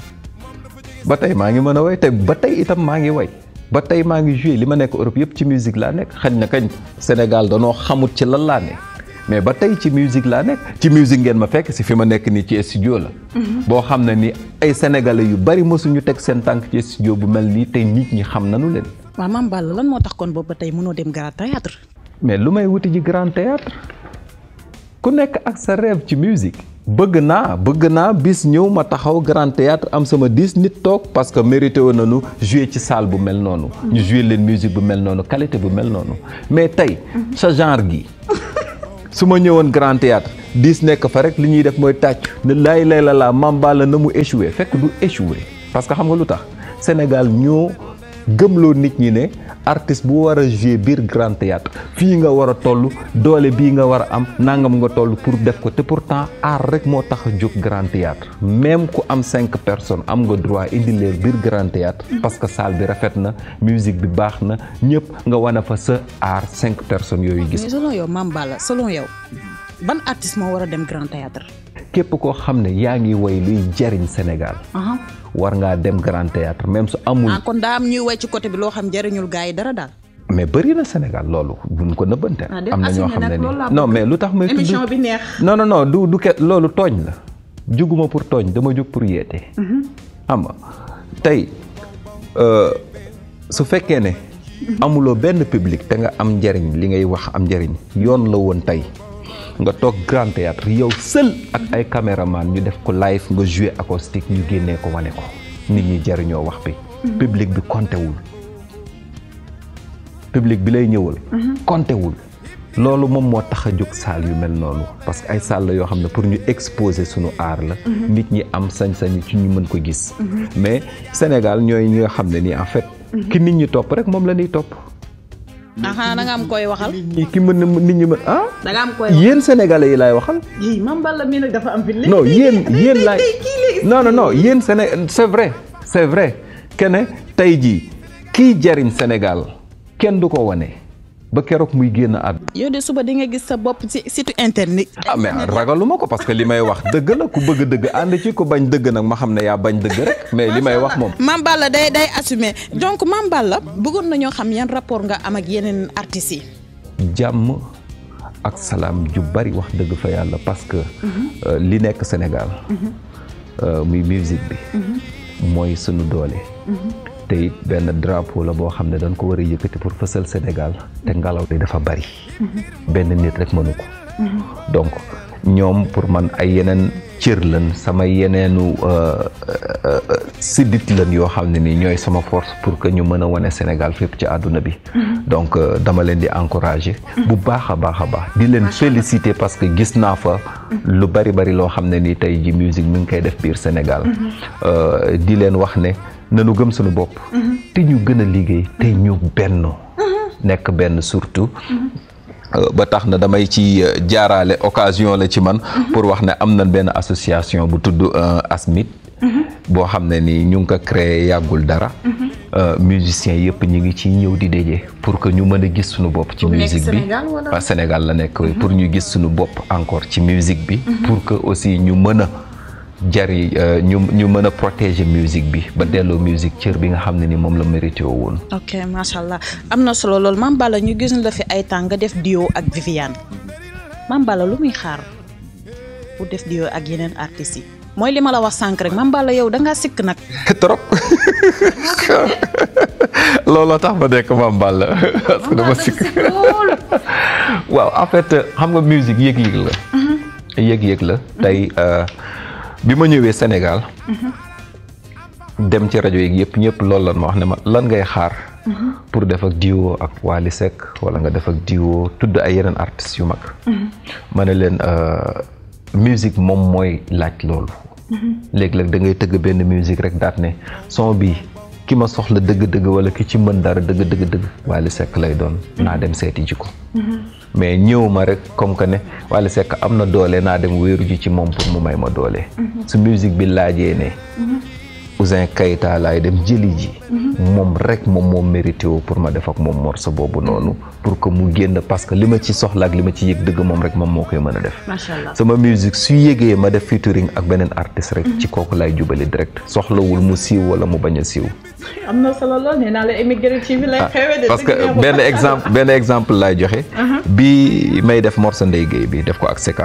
ba tey maa ngi mën a woy te ba tey itam maa ngi woy ba tey maa ngi joué li ma nekk Europe yëpp ci musique laa nekk xañ na kañ Sénégal danoo xamut ci lan laa ne mais ba tey ci musique laa nekk ci musique ngeen ma fekk si fi ma nekk nii ci studio la. boo xam ne ni ay sénégalais yu bari mosuñu teg seen tànk ci studio bu mel nii tey nit ñi xam nanu leen. waaw Mame Balla lan moo tax kon boobu ba tey mënoo dem grand théâtre mais lu may wuti ji grand théâtre ku nekk ak sa rêve ci musique bëgg naa bëgg naa bis ñëw ma taxaw grand théâtre am sama dix nit toog parce que mérité woon nañu jouer ci salle bu mel noonu ñu jouer leen musique bu mel noonu qualité bu mel noonu mais tey sa genre gi su ma ñëwoon grand théâtre dix nekk fa rek li ñuy def mooy tàcc ne laay lay la laa Mame Balla na mu échoué fekk du échoué parce que xam nga lu tax Sénégal ñoo gëmloo nit ñi ne artiste bu war a jouer biir grand théâtre fii nga war a toll doole bii nga war a am nangam nga toll pour def ko te pourtant art rek moo tax a jóg grand théâtre même ku am cinq personnes am nga droit indi leen biir grand théâtre parce que salle bi rafet na musique bi baax na ñëpp nga wane fa sa art cinq personnes yooyu gis mais selon yow Mame Balla selon yow ban artiste moo war a dem grand théâtre képp koo xam ne yaa ngi woy luy jariñ Sénégal war ngaa dem grand théâtre même su amul ah kon daa am ñuy way ci côté bi loo xam jëriñul gars yi dara daal mais bëri na Sénégal loolu buñ ko nëbbante Ah, def am na ñoo assumé xam ne nag, ni loolu laa non bëgg. mais lu tax may tudd émission bi neex non non non du du ke loolu tooñ la juguma pour tooñ dama jug pour yeete xam nga tey euh, su fekkee ne amuloo benn public te nga am njariñ li ngay wax am njariñ yoon la woon tey nga toog grand théâtre yow seul ak ay caméraman ñu def ko live nga jouer acoustique ñu génnee ko wane ko nit ñi jariñoo wax bi public bi compté wul public bi lay ñëwal compté wul loolu moom moo tax a jóg salle yu mel noonu parce que ay salle la yoo xam ne pour ñu exposer sunu art la nit ñi am sañ-sañu ci ñu mën ko gis mais Sénégal ñooy ñi nga xam ne nii en fait ki nit ñi topp rek moom la ñuy topp aha da nga am koy waxal nit ñi ki mën na nit ñi mën ah da nga am koy yéen sénégalais yi laay waxal yi Mame Balla mii nag dafa am fi non yéen yéen laay non non non yéen Séné c'est vrai c'est vrai que ne tey jii kii jariñ Sénégal kenn du ko wane ba keroog muy génn àdduna yow de suba di nga gis sa bopp ci site internet ah mais ragaluma ko parce que li may wax dëgg la ku bëgg dëgg ànd ci ku bañ dëgg nag ma xam ne yaa bañ dëgg rek mais li may wax moom Mame Balla day day assumer donc Mame Balla bëggoon nañoo xam yan rapport nga am ak yeneen artistes yi jàmm ak salaam ju bari wax dëgg fa yàlla parce que li nekk Sénégal muy musique bi mooy sunu doole te it benn drapeau la boo xam ne dañ ko war a yëkkati pour fësal Sénégal te ngelaw li dafa bari benn nit rek mënu ko donc ñoom pour man ay yeneen cër lan sama yeneenu siddit lan yoo xam ne nii ñooy sama force pour que ñu mën a wane Sénégal fépp ci àdduna bi donc dama leen di encourager bu baax a baax a baax di leen féliciter parce que gis naa fa lu bari bari loo xam ne nii tey ji musique mi ngi koy def biir Sénégal di leen wax ne nanu gëm suñu bopp te ñu gën a liggéey te ñu benn nekk benn surtout ba tax na damay ci jaaraale occasion la ci man pour wax ne am na benn association bu tudd ASMIT boo xam ne ni ñu ngi ko créé yàggul dara musiciens yëpp ñu ngi ci ñëw di daje pour que ñu mën a gis suñu bopp ci musique bi waa Sénégal la nekk pour ñu gis suñu bopp encore ci musique bi pour que aussi ñu mën a jari ñu ñu mën a protéger musique bi ba delloo musique cër bi nga xam ne ni moom la mérité woon. ok macha allah am na solo lool Mame Balla ñu gis la fi ay temps nga def duo ak Viviane Mame Balla lu muy xaar pour def duo ak yeneen artistes yi mooy li ma la wax sànq rek Mame Balla yow da ngaa sikk nag. trop looloo tax ma nekk Mame Balla parce que dama sikk waaw en fait xam nga musique yëg-yëg la. yëg-yëg la tey. bi ma ñëwee Sénégal dem ci rajo yi yëpp ñëpp loolu lan ma wax ne ma lan ngay xaar pour def ak duo ak Wally Seck wala nga def ak duo tudd ay yeneen artistes yu mag ma ne leen musique moom mooy laaj loolu léeg-léeg da ngay tëgg benn musique rek daat ne son bi ki ma soxla dëgg-dëgg wala ki ci mën dara dëgg dëgg dëgg Wally Seck lay doon naa dem seeti ji ko mais ñëw ma rek comme que ne Wally Seck am na doole naa dem wéeru ji ci moom pour mu may ma doole su musique bi laajee ne Ouzin Keita laay dem jëli ji moom rek moom moom mérité woo pour ma def ak moom morceau boobu noonu pour que mu génn parce que li ma ci soxla ak li ma ci yëg dëgg moom rek moom moo koy mën a def macha allah sama musique su yëgee ma def featuring ak beneen artiste rek ci kooku laay jubali direct soxlawul mu siiw wala mu bañ a siiw am na solo lool nee naa la émigré ci bi lay xewee de parce que benn exemple benn exemple laay joxe bi may def morceau Ndeye Gueye bi def ko ak Seka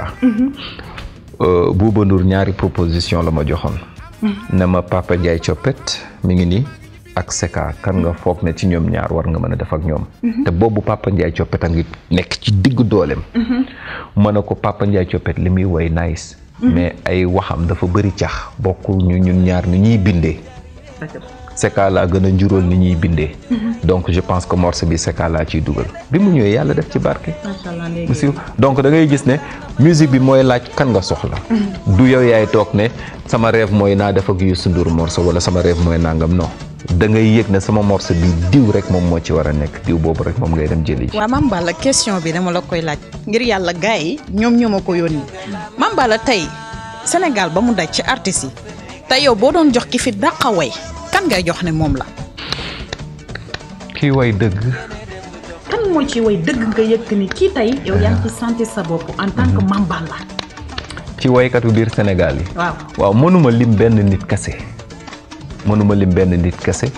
Bouba Ndour ñaari proposition la ma joxoon ne ma Papa Ndiaye Coppet mi ngi nii ak Seka kan nga foog ne ci ñoom ñaar war nga mën a def ak ñoom te boobu Papa Ndiaye Coppet a ngi nekk ci diggu dooleem ma ne ko Papa Ndiaye Coppet li muy woy nice mais ay waxam dafa bëri cax bokkul ñu ñun ñaar ni ñuy bindee Seka laa gën a njuróol ni ñuy bindee donc je pense que morceau bi Seka laa ciy dugal bi mu ñëwee yàlla def ci barke mu siiw donc da ngay gis ne musique bi mooy laaj kan nga soxla du yow yaay toog ne sama rêve mooy naa def ak Youssou Ndour morceau wala sama rêve mooy nangam non da ngay yëg ne sama morceau bi diw rek moom moo ci war a nekk diw boobu rek moom ngay dem jëli ji waaw Mame Balla question bi dama la koy laaj ngir yàlla gars yi ñoom ñoo ma ko yónni Mame Balla tey Sénégal ba mu daj ci artistes yi tey yow boo doon jox ki fi dàqa way kan ngay jox ne moom la kii way dëgg kan moo ci way dëgg nga yëg ni kii tey yow yaa ngi ci sentir sa bopp en tant que Mame Balla ci waykatu biir Sénégal yi waaw waaw mënuma lim benn nit kese mënuma lim benn nit kese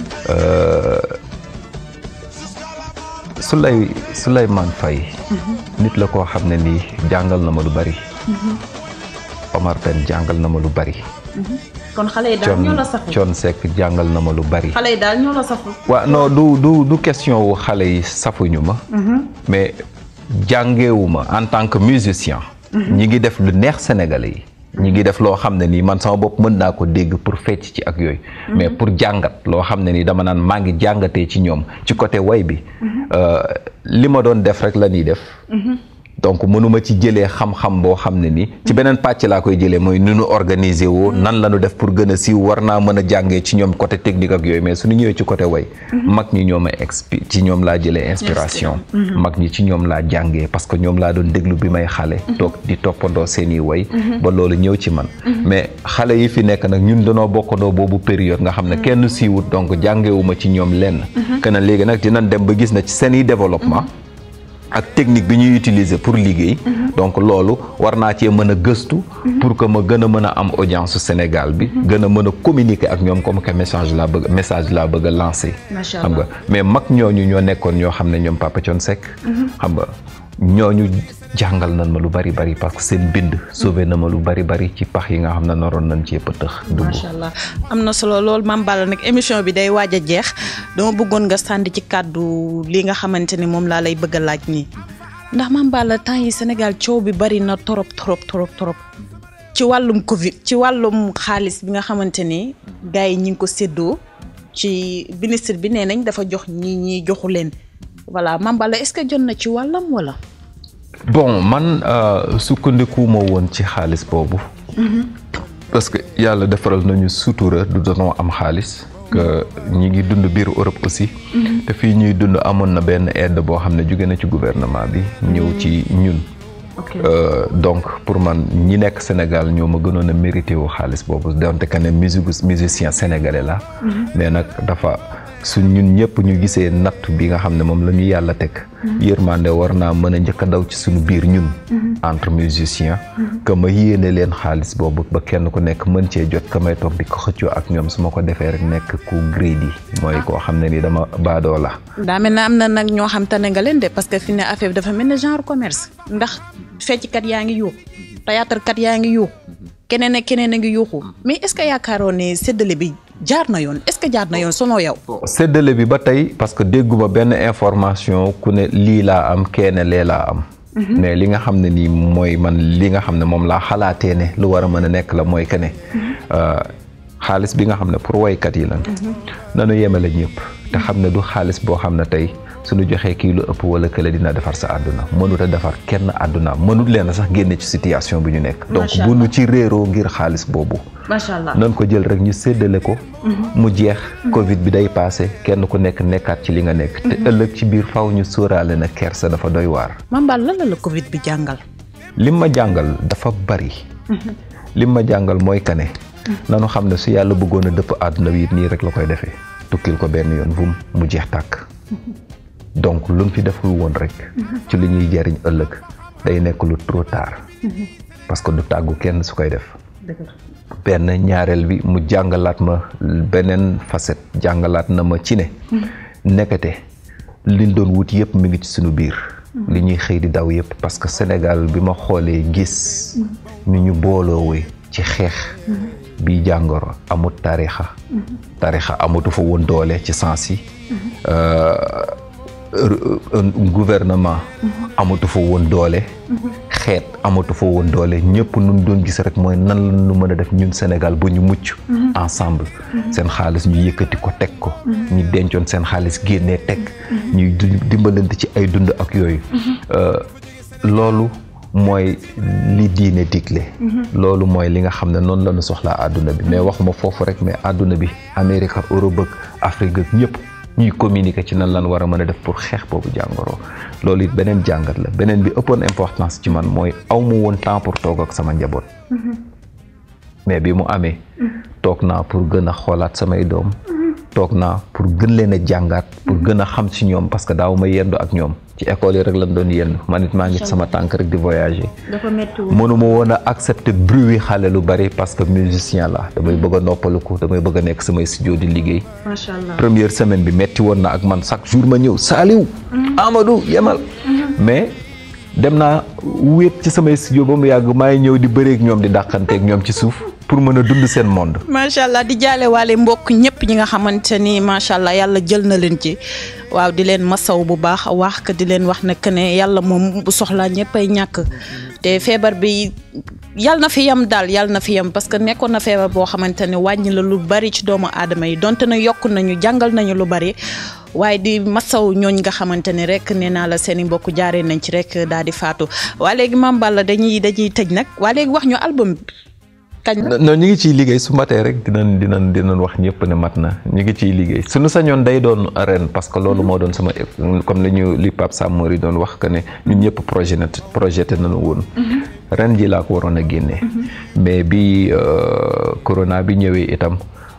Souley Souleymane Faye nit la koo xam ne nii jàngal na ma lu bari Omar Pène jàngal na ma lu bari kon xale yi daal ñoo la safu Thione Seck jàngal na ma lu bari xale yi daal ñoo la safu waaw non du du du question wu xale yi safuñu ma mais jàngeewuma en tant que musicien ñi ngi def lu neex sénégalais yi ñi ngi def loo xam ne nii man sama bopp mën naa ko dégg pour fecc ci ak yooyu mais pour jàngat loo xam ne nii dama naan maa ngi jàngatee ci ñoom ci côté way bi li ma doon def rek la ñuy def donc mënuma ci jëlee xam-xam boo xam ne ni ci beneen pàcc laa koy jëlee mooy nu nu organiser woo nan la ñu def pour gën a siiw war naa mën a jàngee ci ñoom côté technique ak yooyu mais suñu ñëwee ci côté way mag ñi ñoom a expi ci ñoom laa jëlee inspiration mag ñi ci ñoom laa jàngee parce que ñoom laa doon déglu bi may xale toog di toppandoo seeni way ba loolu ñëw ci man mais xale yi fi nekk nag ñun danoo bokkandoo boobu période nga xam ne kenn siiwut donc jàngewuma ci ñoom lenn que na léegi nag dinañ dem ba gis na ci seeni développement ak technique bi ñuy utiliser pour liggéey donc loolu war naa cee mën a gëstu pour que ma gën a mën a am audience su Sénégal bi gën a mën a communiquer ak ñoom comme que message laa bëgg message laa bëgg a lancer xam nga mais mag ñooñu ñoo nekkoon ñoo xam ne ñoom Papa Thione Seck xam nga ñooñu jàngal nañ ma lu bari bari parce que seen bind sauvé na ma lu bari bari ci pax yi nga xam ne naroon nañ cee pëtëx dugg macha allah am na solo loolu Mame Balla nag émission bi day waaj a jeex dama bëggoon nga sànni ci kàddu li nga xamante ni moom laa lay bëgg a laaj nii ndax Mame Balla temps yi Sénégal coow bi bari na torop torop torop torop ci wàllum Covid ci wàllum xaalis bi nga xamante ni gars yi ñi ngi ko séddoo ci ministre bi nee nañ dafa jox ñii ñii joxu leen voilà Mame Balla est-ce que jot na ci wàllam wala. bon man sukkandikuwuma woon ci xaalis boobu. parce que yàlla defaral nañu sutura du doonoo am xaalis. que ñi ngi dund biir Europe aussi. te fii ñuy dund amoon na benn aide boo xam ne jóge na ci gouvernement bi ñëw ci ñun. donc pour man ñi nekk Sénégal ñoo ma gënoon a mérité wu xaalis boobu donte que ne musique musicien sénégalais la mais nag dafa. su ñun ñëpp ñu gisee natt bi nga xam ne moom la ñu yàlla teg yërmande war naa mën a njëkk a daw ci suñu biir ñun entre musiciens que ma yéene leen xaalis boobu ba kenn ku nekk mën cee jot ka may toog di ko xëccoo ak ñoom su ma ko defee rek nekk ku greedy mooy koo xam ne ni dama baadoo la daa mel ne am na nag ñoo xam tane nga leen de parce que fi ne affaire bi dafa mel ne genre commerce ndax fecckat yaa ngi yuuxu théâtre kat yaa ngi yuuxu keneen ak keneen a ngi yuuxu mais est-ce que yaakaaroon ne séddale bi jaar na yoon est-ce que jaar na yoon selon yow. séddale bi ba tey parce que dégguma benn information ku ne lii laa am keene lee laa am. mais li nga xam ne nii mooy man li nga xam ne moom laa xalaatee ne lu war a mën a nekk la mooy que ne xaalis bi nga xam ne pour woykat yi lan. nanu yemale ñëpp te xam ne du xaalis boo xam ne tey suñu joxee kii lu ëpp wala kële dina defar sa àdduna mënut a defar kenn àdduna mënut leen sax génne ci situation bi ñu nekk. donc bu nu ci réeroo ngir xaalis boobu. macha allah nan ko jël rek ñu séddale ko. mu jeex. Covid bi day passé kenn ku nekk nekkaat ci li nga nekk. te ëllëg ci biir faw ñu sóoraale na kersa dafa doy waar. Mame Balla lan la la Covid bi jàngal. lim ma jàngal dafa bari. lim ma jàngal mooy kane. nanu xam ne su yàlla bëggoon a dëpp àdduna bi it nii rek la koy defee. tukkil ko benn yoon vum mu jeex tàkk. donc luñ fi deful woon rek. ci li ñuy jariñ ëllëg day nekk lu trop tard. parce que du tàggu kenn su koy def. benn ñaareel bi mu jàngalaat ma beneen facette jàngalaat na ma ci ne. nekkate liñ doon wut yëpp mi ngi ci suñu biir. li ñuy xëy di daw yëpp parce que Sénégal bi ma xoolee gis. ni ñu booloowee ci xeex. bi jàngoro amut tarixa tarixa amatu fa woon doole ci sens yi. gouvernement amatu fa woon doole xeet amatu fa woon doole ñëpp nun doon gis rek mooy nan la ñu mën a def ñun Sénégal ba ñu mucc ensemble seen xaalis ñu yëkkati ko teg ko ñu dencoon seen xaalis génnee teg ñuy dimbalante ci ay dund ak yooyu loolu mooy li diine digle loolu mooy li nga xam ne noonu la ñu soxlaa àdduna bi mais waxuma foofu rek mais àdduna bi Amérique ak Europe ak Afrique ak ñëpp ñuy communiquer ci nan lan war a mën a def pour xeex boobu jàngoro loolu it beneen jàngat la beneen bi ëppoon importance ci man mooy aw ma woon temps pour toog ak sama njaboot mais bi mu amee toog naa pour gën a xoolaat samay doom toog naa pour gën leen a jàngaat pour gën a xam ci ñoom parce que daaw ma yendu ak ñoom ci école yi rek lañ doon yendu man it maa ngi sama tànk rek di voyager mënuma woon a accepter bruit wi xale lu bari parce que musicien la damay bëgg a noppaliku damay bëgg a nekk samay studio di liggéey macha allah première semaine bi metti woon na ak man chaque jour ma ñëw Saliou Amadou yemal mais dem naa wéet ci samay studio ba mu yàgg maa ngi ñëw di bëreek ñoom di dàqanteek ñoom ci suuf pour mën a dund seen monde. macha allah di jaale waale mbokk ñëpp ñi nga xamante ni macha allah yàlla jël na leen ci waaw di leen masaw bu baax wax que di leen wax ne que ne yàlla moom bu soxlaa ñëpp ay ñàkk te feebar bi yàlla na fi yem daal yàlla na fi yem parce que nekkoon na feebar boo xamante ne wàññi la lu bari ci doomu aadama yi donte na yokk nañu jàngal nañu lu bari. waaye di masaw ñooñ nga xamante ne rek nee naa la seen i mbokk jaaree nañ ci rek daal di faatu waa léegi Mame Balla dañuy dañuy tëj nag waa léegi wax ñu album kañ la. non ñu ngi ciy liggéey su matee rek dinañ dinañ dinañ wax ñëpp ne mat na ñu ngi ciy liggéey suñu sañoon day doon ren parce que loolu moo doon sama comme li ñu li Pape Samori doon wax que ne ñun ñëpp projet na projeté nañu woon. ren ji laa ko waroon a génne. mais bi corona bi ñëwee itam.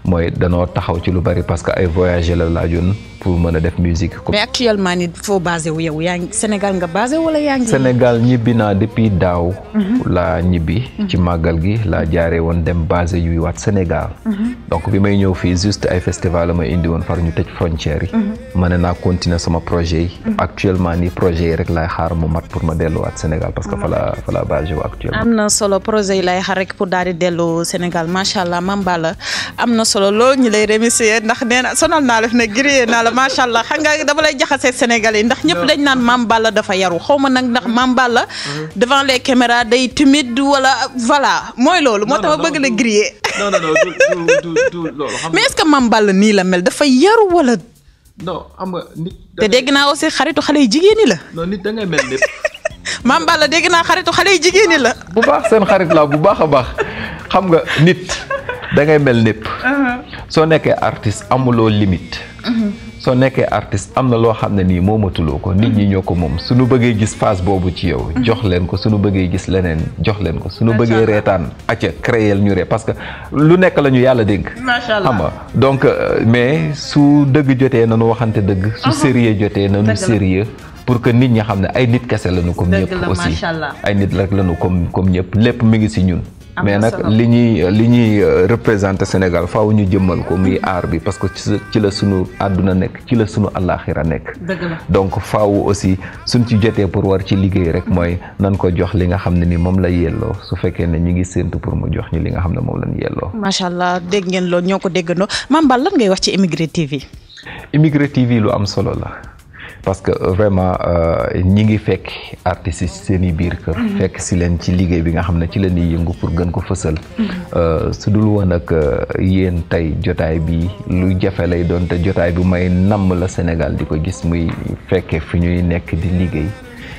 mooy danoo taxaw ci lu bari parce que ay voyager la laajoon pour mën a def musique ko mais actuellement ni foo basé wu yow yaa ngi Sénégal nga basé wala yaa ngi. Sénégal ñibbi naa depuis daaw laa ñibbi ci màggal gi laa jaaree woon dem basé yuy waat Sénégal donc bi may ñëw fii juste ay festival la may indi woon far ñu tëj frontières yi ma ne naa continuer sama projet yi actuellement nii projet yi rek laay xaar mu mat pour ma delluwaat Sénégal parce que fa la fa la basé wu actuellement am na solo projet yi lay xaar rek pour daal di dellu Sénégal macha allah Mame Balla am na solo loolu ñu lay remercier ndax nee na sonal naa la fi ne grillé naa la macha allah xam nga dama lay jaxasee Sénégal yi ndax ñëpp dañ naan Mame Balla dafa yaru xaw ma nag ndax Mame Balla devant les caméras day timide wala voilà mooy loolu moo tax ma bëgg la grillé non non non du du loolu xam mais est-ce que Mame Balla nii la mel dafa yaru wala non xam nga nit te dégg naa aussi xaritu xale yu jigéen ñi la non nit da ngay mel lépp Mame Balla dégg naa xaritu xale yu jigéen ñi la bu baax seen xarit la bu baax a baax xam nga nit da ngay mel népp soo nekkee artiste amuloo limite soo nekkee artiste am na loo xam ne nii moomatuloo ko nit ñi ñoo ko moom suñu bëggee gis phase boobu ci yow jox leen ko suñu bëggee gis leneen jox leen ko suñu bëggee reetaan acca créer ñu ree parce que lu nekk la ñu yàlla dénk macha allah xam nga donc mais su dëgg jotee nanu waxante dëgg su sérieux jotee nanu sérieux pour que nit ñi xam ne ay nit kese lañu comme Dëgg ñëpp la, aussi macha allah. ay nit rek lañu comme comme ñëpp lépp mi ngi ci ñun Am mais na nag solo. li ñuy li ñuy représenté Sénégal faaw ñu jëmmal ko muy aar bi parce que ci sa- ci la sunu àdduna nekk ci la sunu àllaaxira nekk dëgg la donc faaw aussi suñ ci jotee pour war ci liggéey rek mooy nan ko jox li nga xam ne ni moom la yelloo su fekkee ne ñi ngi séentu pour mu jox ñu li nga xam ne moom lañ yelloo macha allah dégg ngeen loolu ñoo ko déggandoo Mame Balla lan ngay wax ci Immigré TV. Immigré TV lu am solo la parce que euh, vraiment euh, ñi ngi fekk artistes yi seen i biir kër. fekk si leen ci liggéey bi nga xam ne ci la ñuy yëngu pour gën ko fësal. Euh, su dul woon ak euh, yéen tey jotaay bi lu jafe lay doon te jotaay bi may namm la Sénégal di ko gis muy fekkee fi ñuy nekk di liggéey.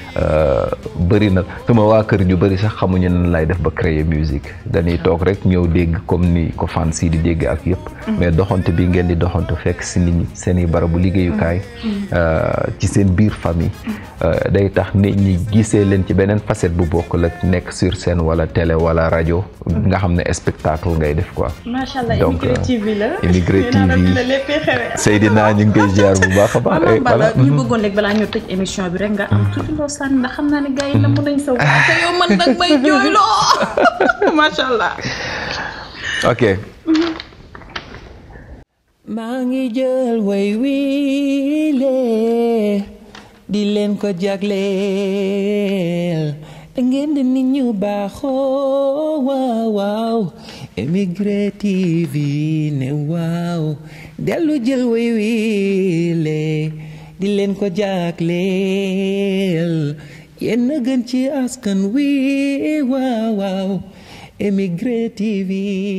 bëri na sama waa kër ñu bëri sax xamuñu nan lay def ba créer musique dañuy toog rek ñëw dégg comme ni ko fan si di dégg ak yëpp mais doxante bi ngeen di doxante fekk si nit ñi seen i barabu liggéeyukaay ci seen biir famille day tax nit ñi gisee leen ci beneen facette bu bokk la nekk sur scène wala télé wala rajo nga xam ne spectacle ngay def quoi macha allah Donc, Immigré euh, TV la. Immigré nee naa la TV. fi la léppay xewee. Seydina ñu ngi koy ziar bu baax a baax waaw Mame Balla voilà ñu bëggoon rek balaa ñu tëj émission bi rek nga am tuuti loo sànni ndax xam naa ne gars yi namm nañ sa waa te yow man nag may jooyloo macha allah. ok maa ngi jël way wiile di leen ko jagleel da ngeen di nit ñu baaxoo waaw waaw Immigré TV ne waaw dellu jël way wiile di leen ko jagleel yéen a gën ci askan wi waaw waaw Immigré TV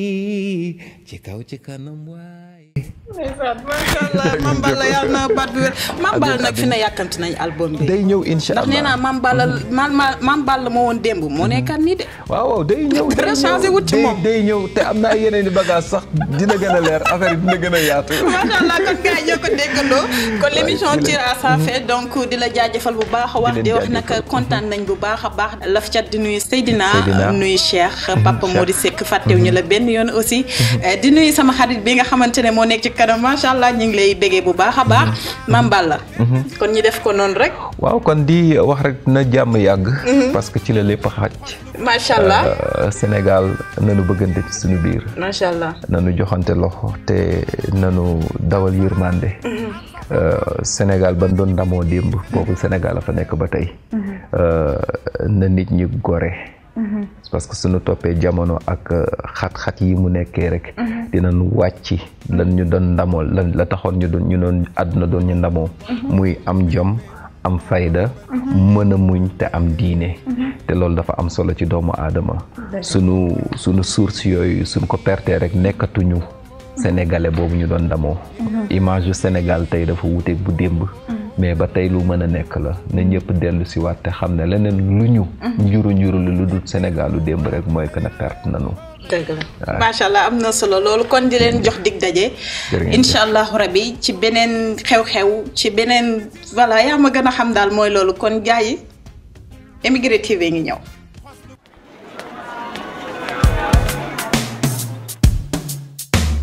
ci kaw ci kanam waay ndeysaan macha allah Mame Balla yàlla na baat bi wér Mame Balla nag fi na yàkkamti nañ album bi. day ñëw incha ndax allah nee naa Mame Balla man ma Mame Balla moo woon démb moo nekkaat nii de. waaw waaw day ñëw day Dara ñëw changé wut ci day- moom. day ñëw te am na ay yeneen i bagage sax dina gën a leer affaire yi dina gën a yaatu macha allah kon gars yi ñoo ko déggandoo kon l' émission tire à sa fin donc di la jaajëfal bu baax a wax leen di wax nag jaajëfal. kontaan nañ bu baax a baax laf cat di nuyu Seydina Seydina. nuyu Cheikh Papa Cheikh. Mody Seck fàttewuñu la benn yoon aussi Eh, di nuyu sama xarit bi nga xamante ne moo nekk ci kanam macha allah ñu ngi lay béggee bu baax a baax Mame Balla kon ñu def ko noonu rek waaw kon di wax rek na jàmm yàgg parce que ci la lépp xaj macha allah Euh, Sénégal nanu bëggante ci suñu biir macha allah nanu joxante loxo te nanu dawal yërmande Euh, Sénégal ban doon ndamoo démb boobu Sénégal a fa nekk ba tey Euh, na nit ñi gore parce que suñu toppee jamono ak euh, xat-xat yi mu nekkee rek dinañ wàcc lan ñu doon ndamoo lan la taxoon ñu doon ñu doon àdduna doon ñu ndamoo muy am jom am fayda mën a muñ te am diine te loolu dafa am solo ci doomu aadama sunu sunu source yooyu suñ ko pertee rek nekkatuñu sénégalais boobu ñu doon ndamoo image yu Sénégal tey dafa wuteeg bu démb mais ba tey lu mën a nekk la na ñëpp dellu si waat te xam ne leneen lu ñu njuru njuru lu lu dul Sénégal lu démb rek mooy que ne perte nanu dëgg la macha allah am na solo loolu kon di leen jox dig daje. Jërë ngeen jëf. incha allahu rabi ci beneen xew-xew ci beneen voilà yaa ma gën a xam daal mooy loolu kon gars yi Immigré TV ngi ñëw.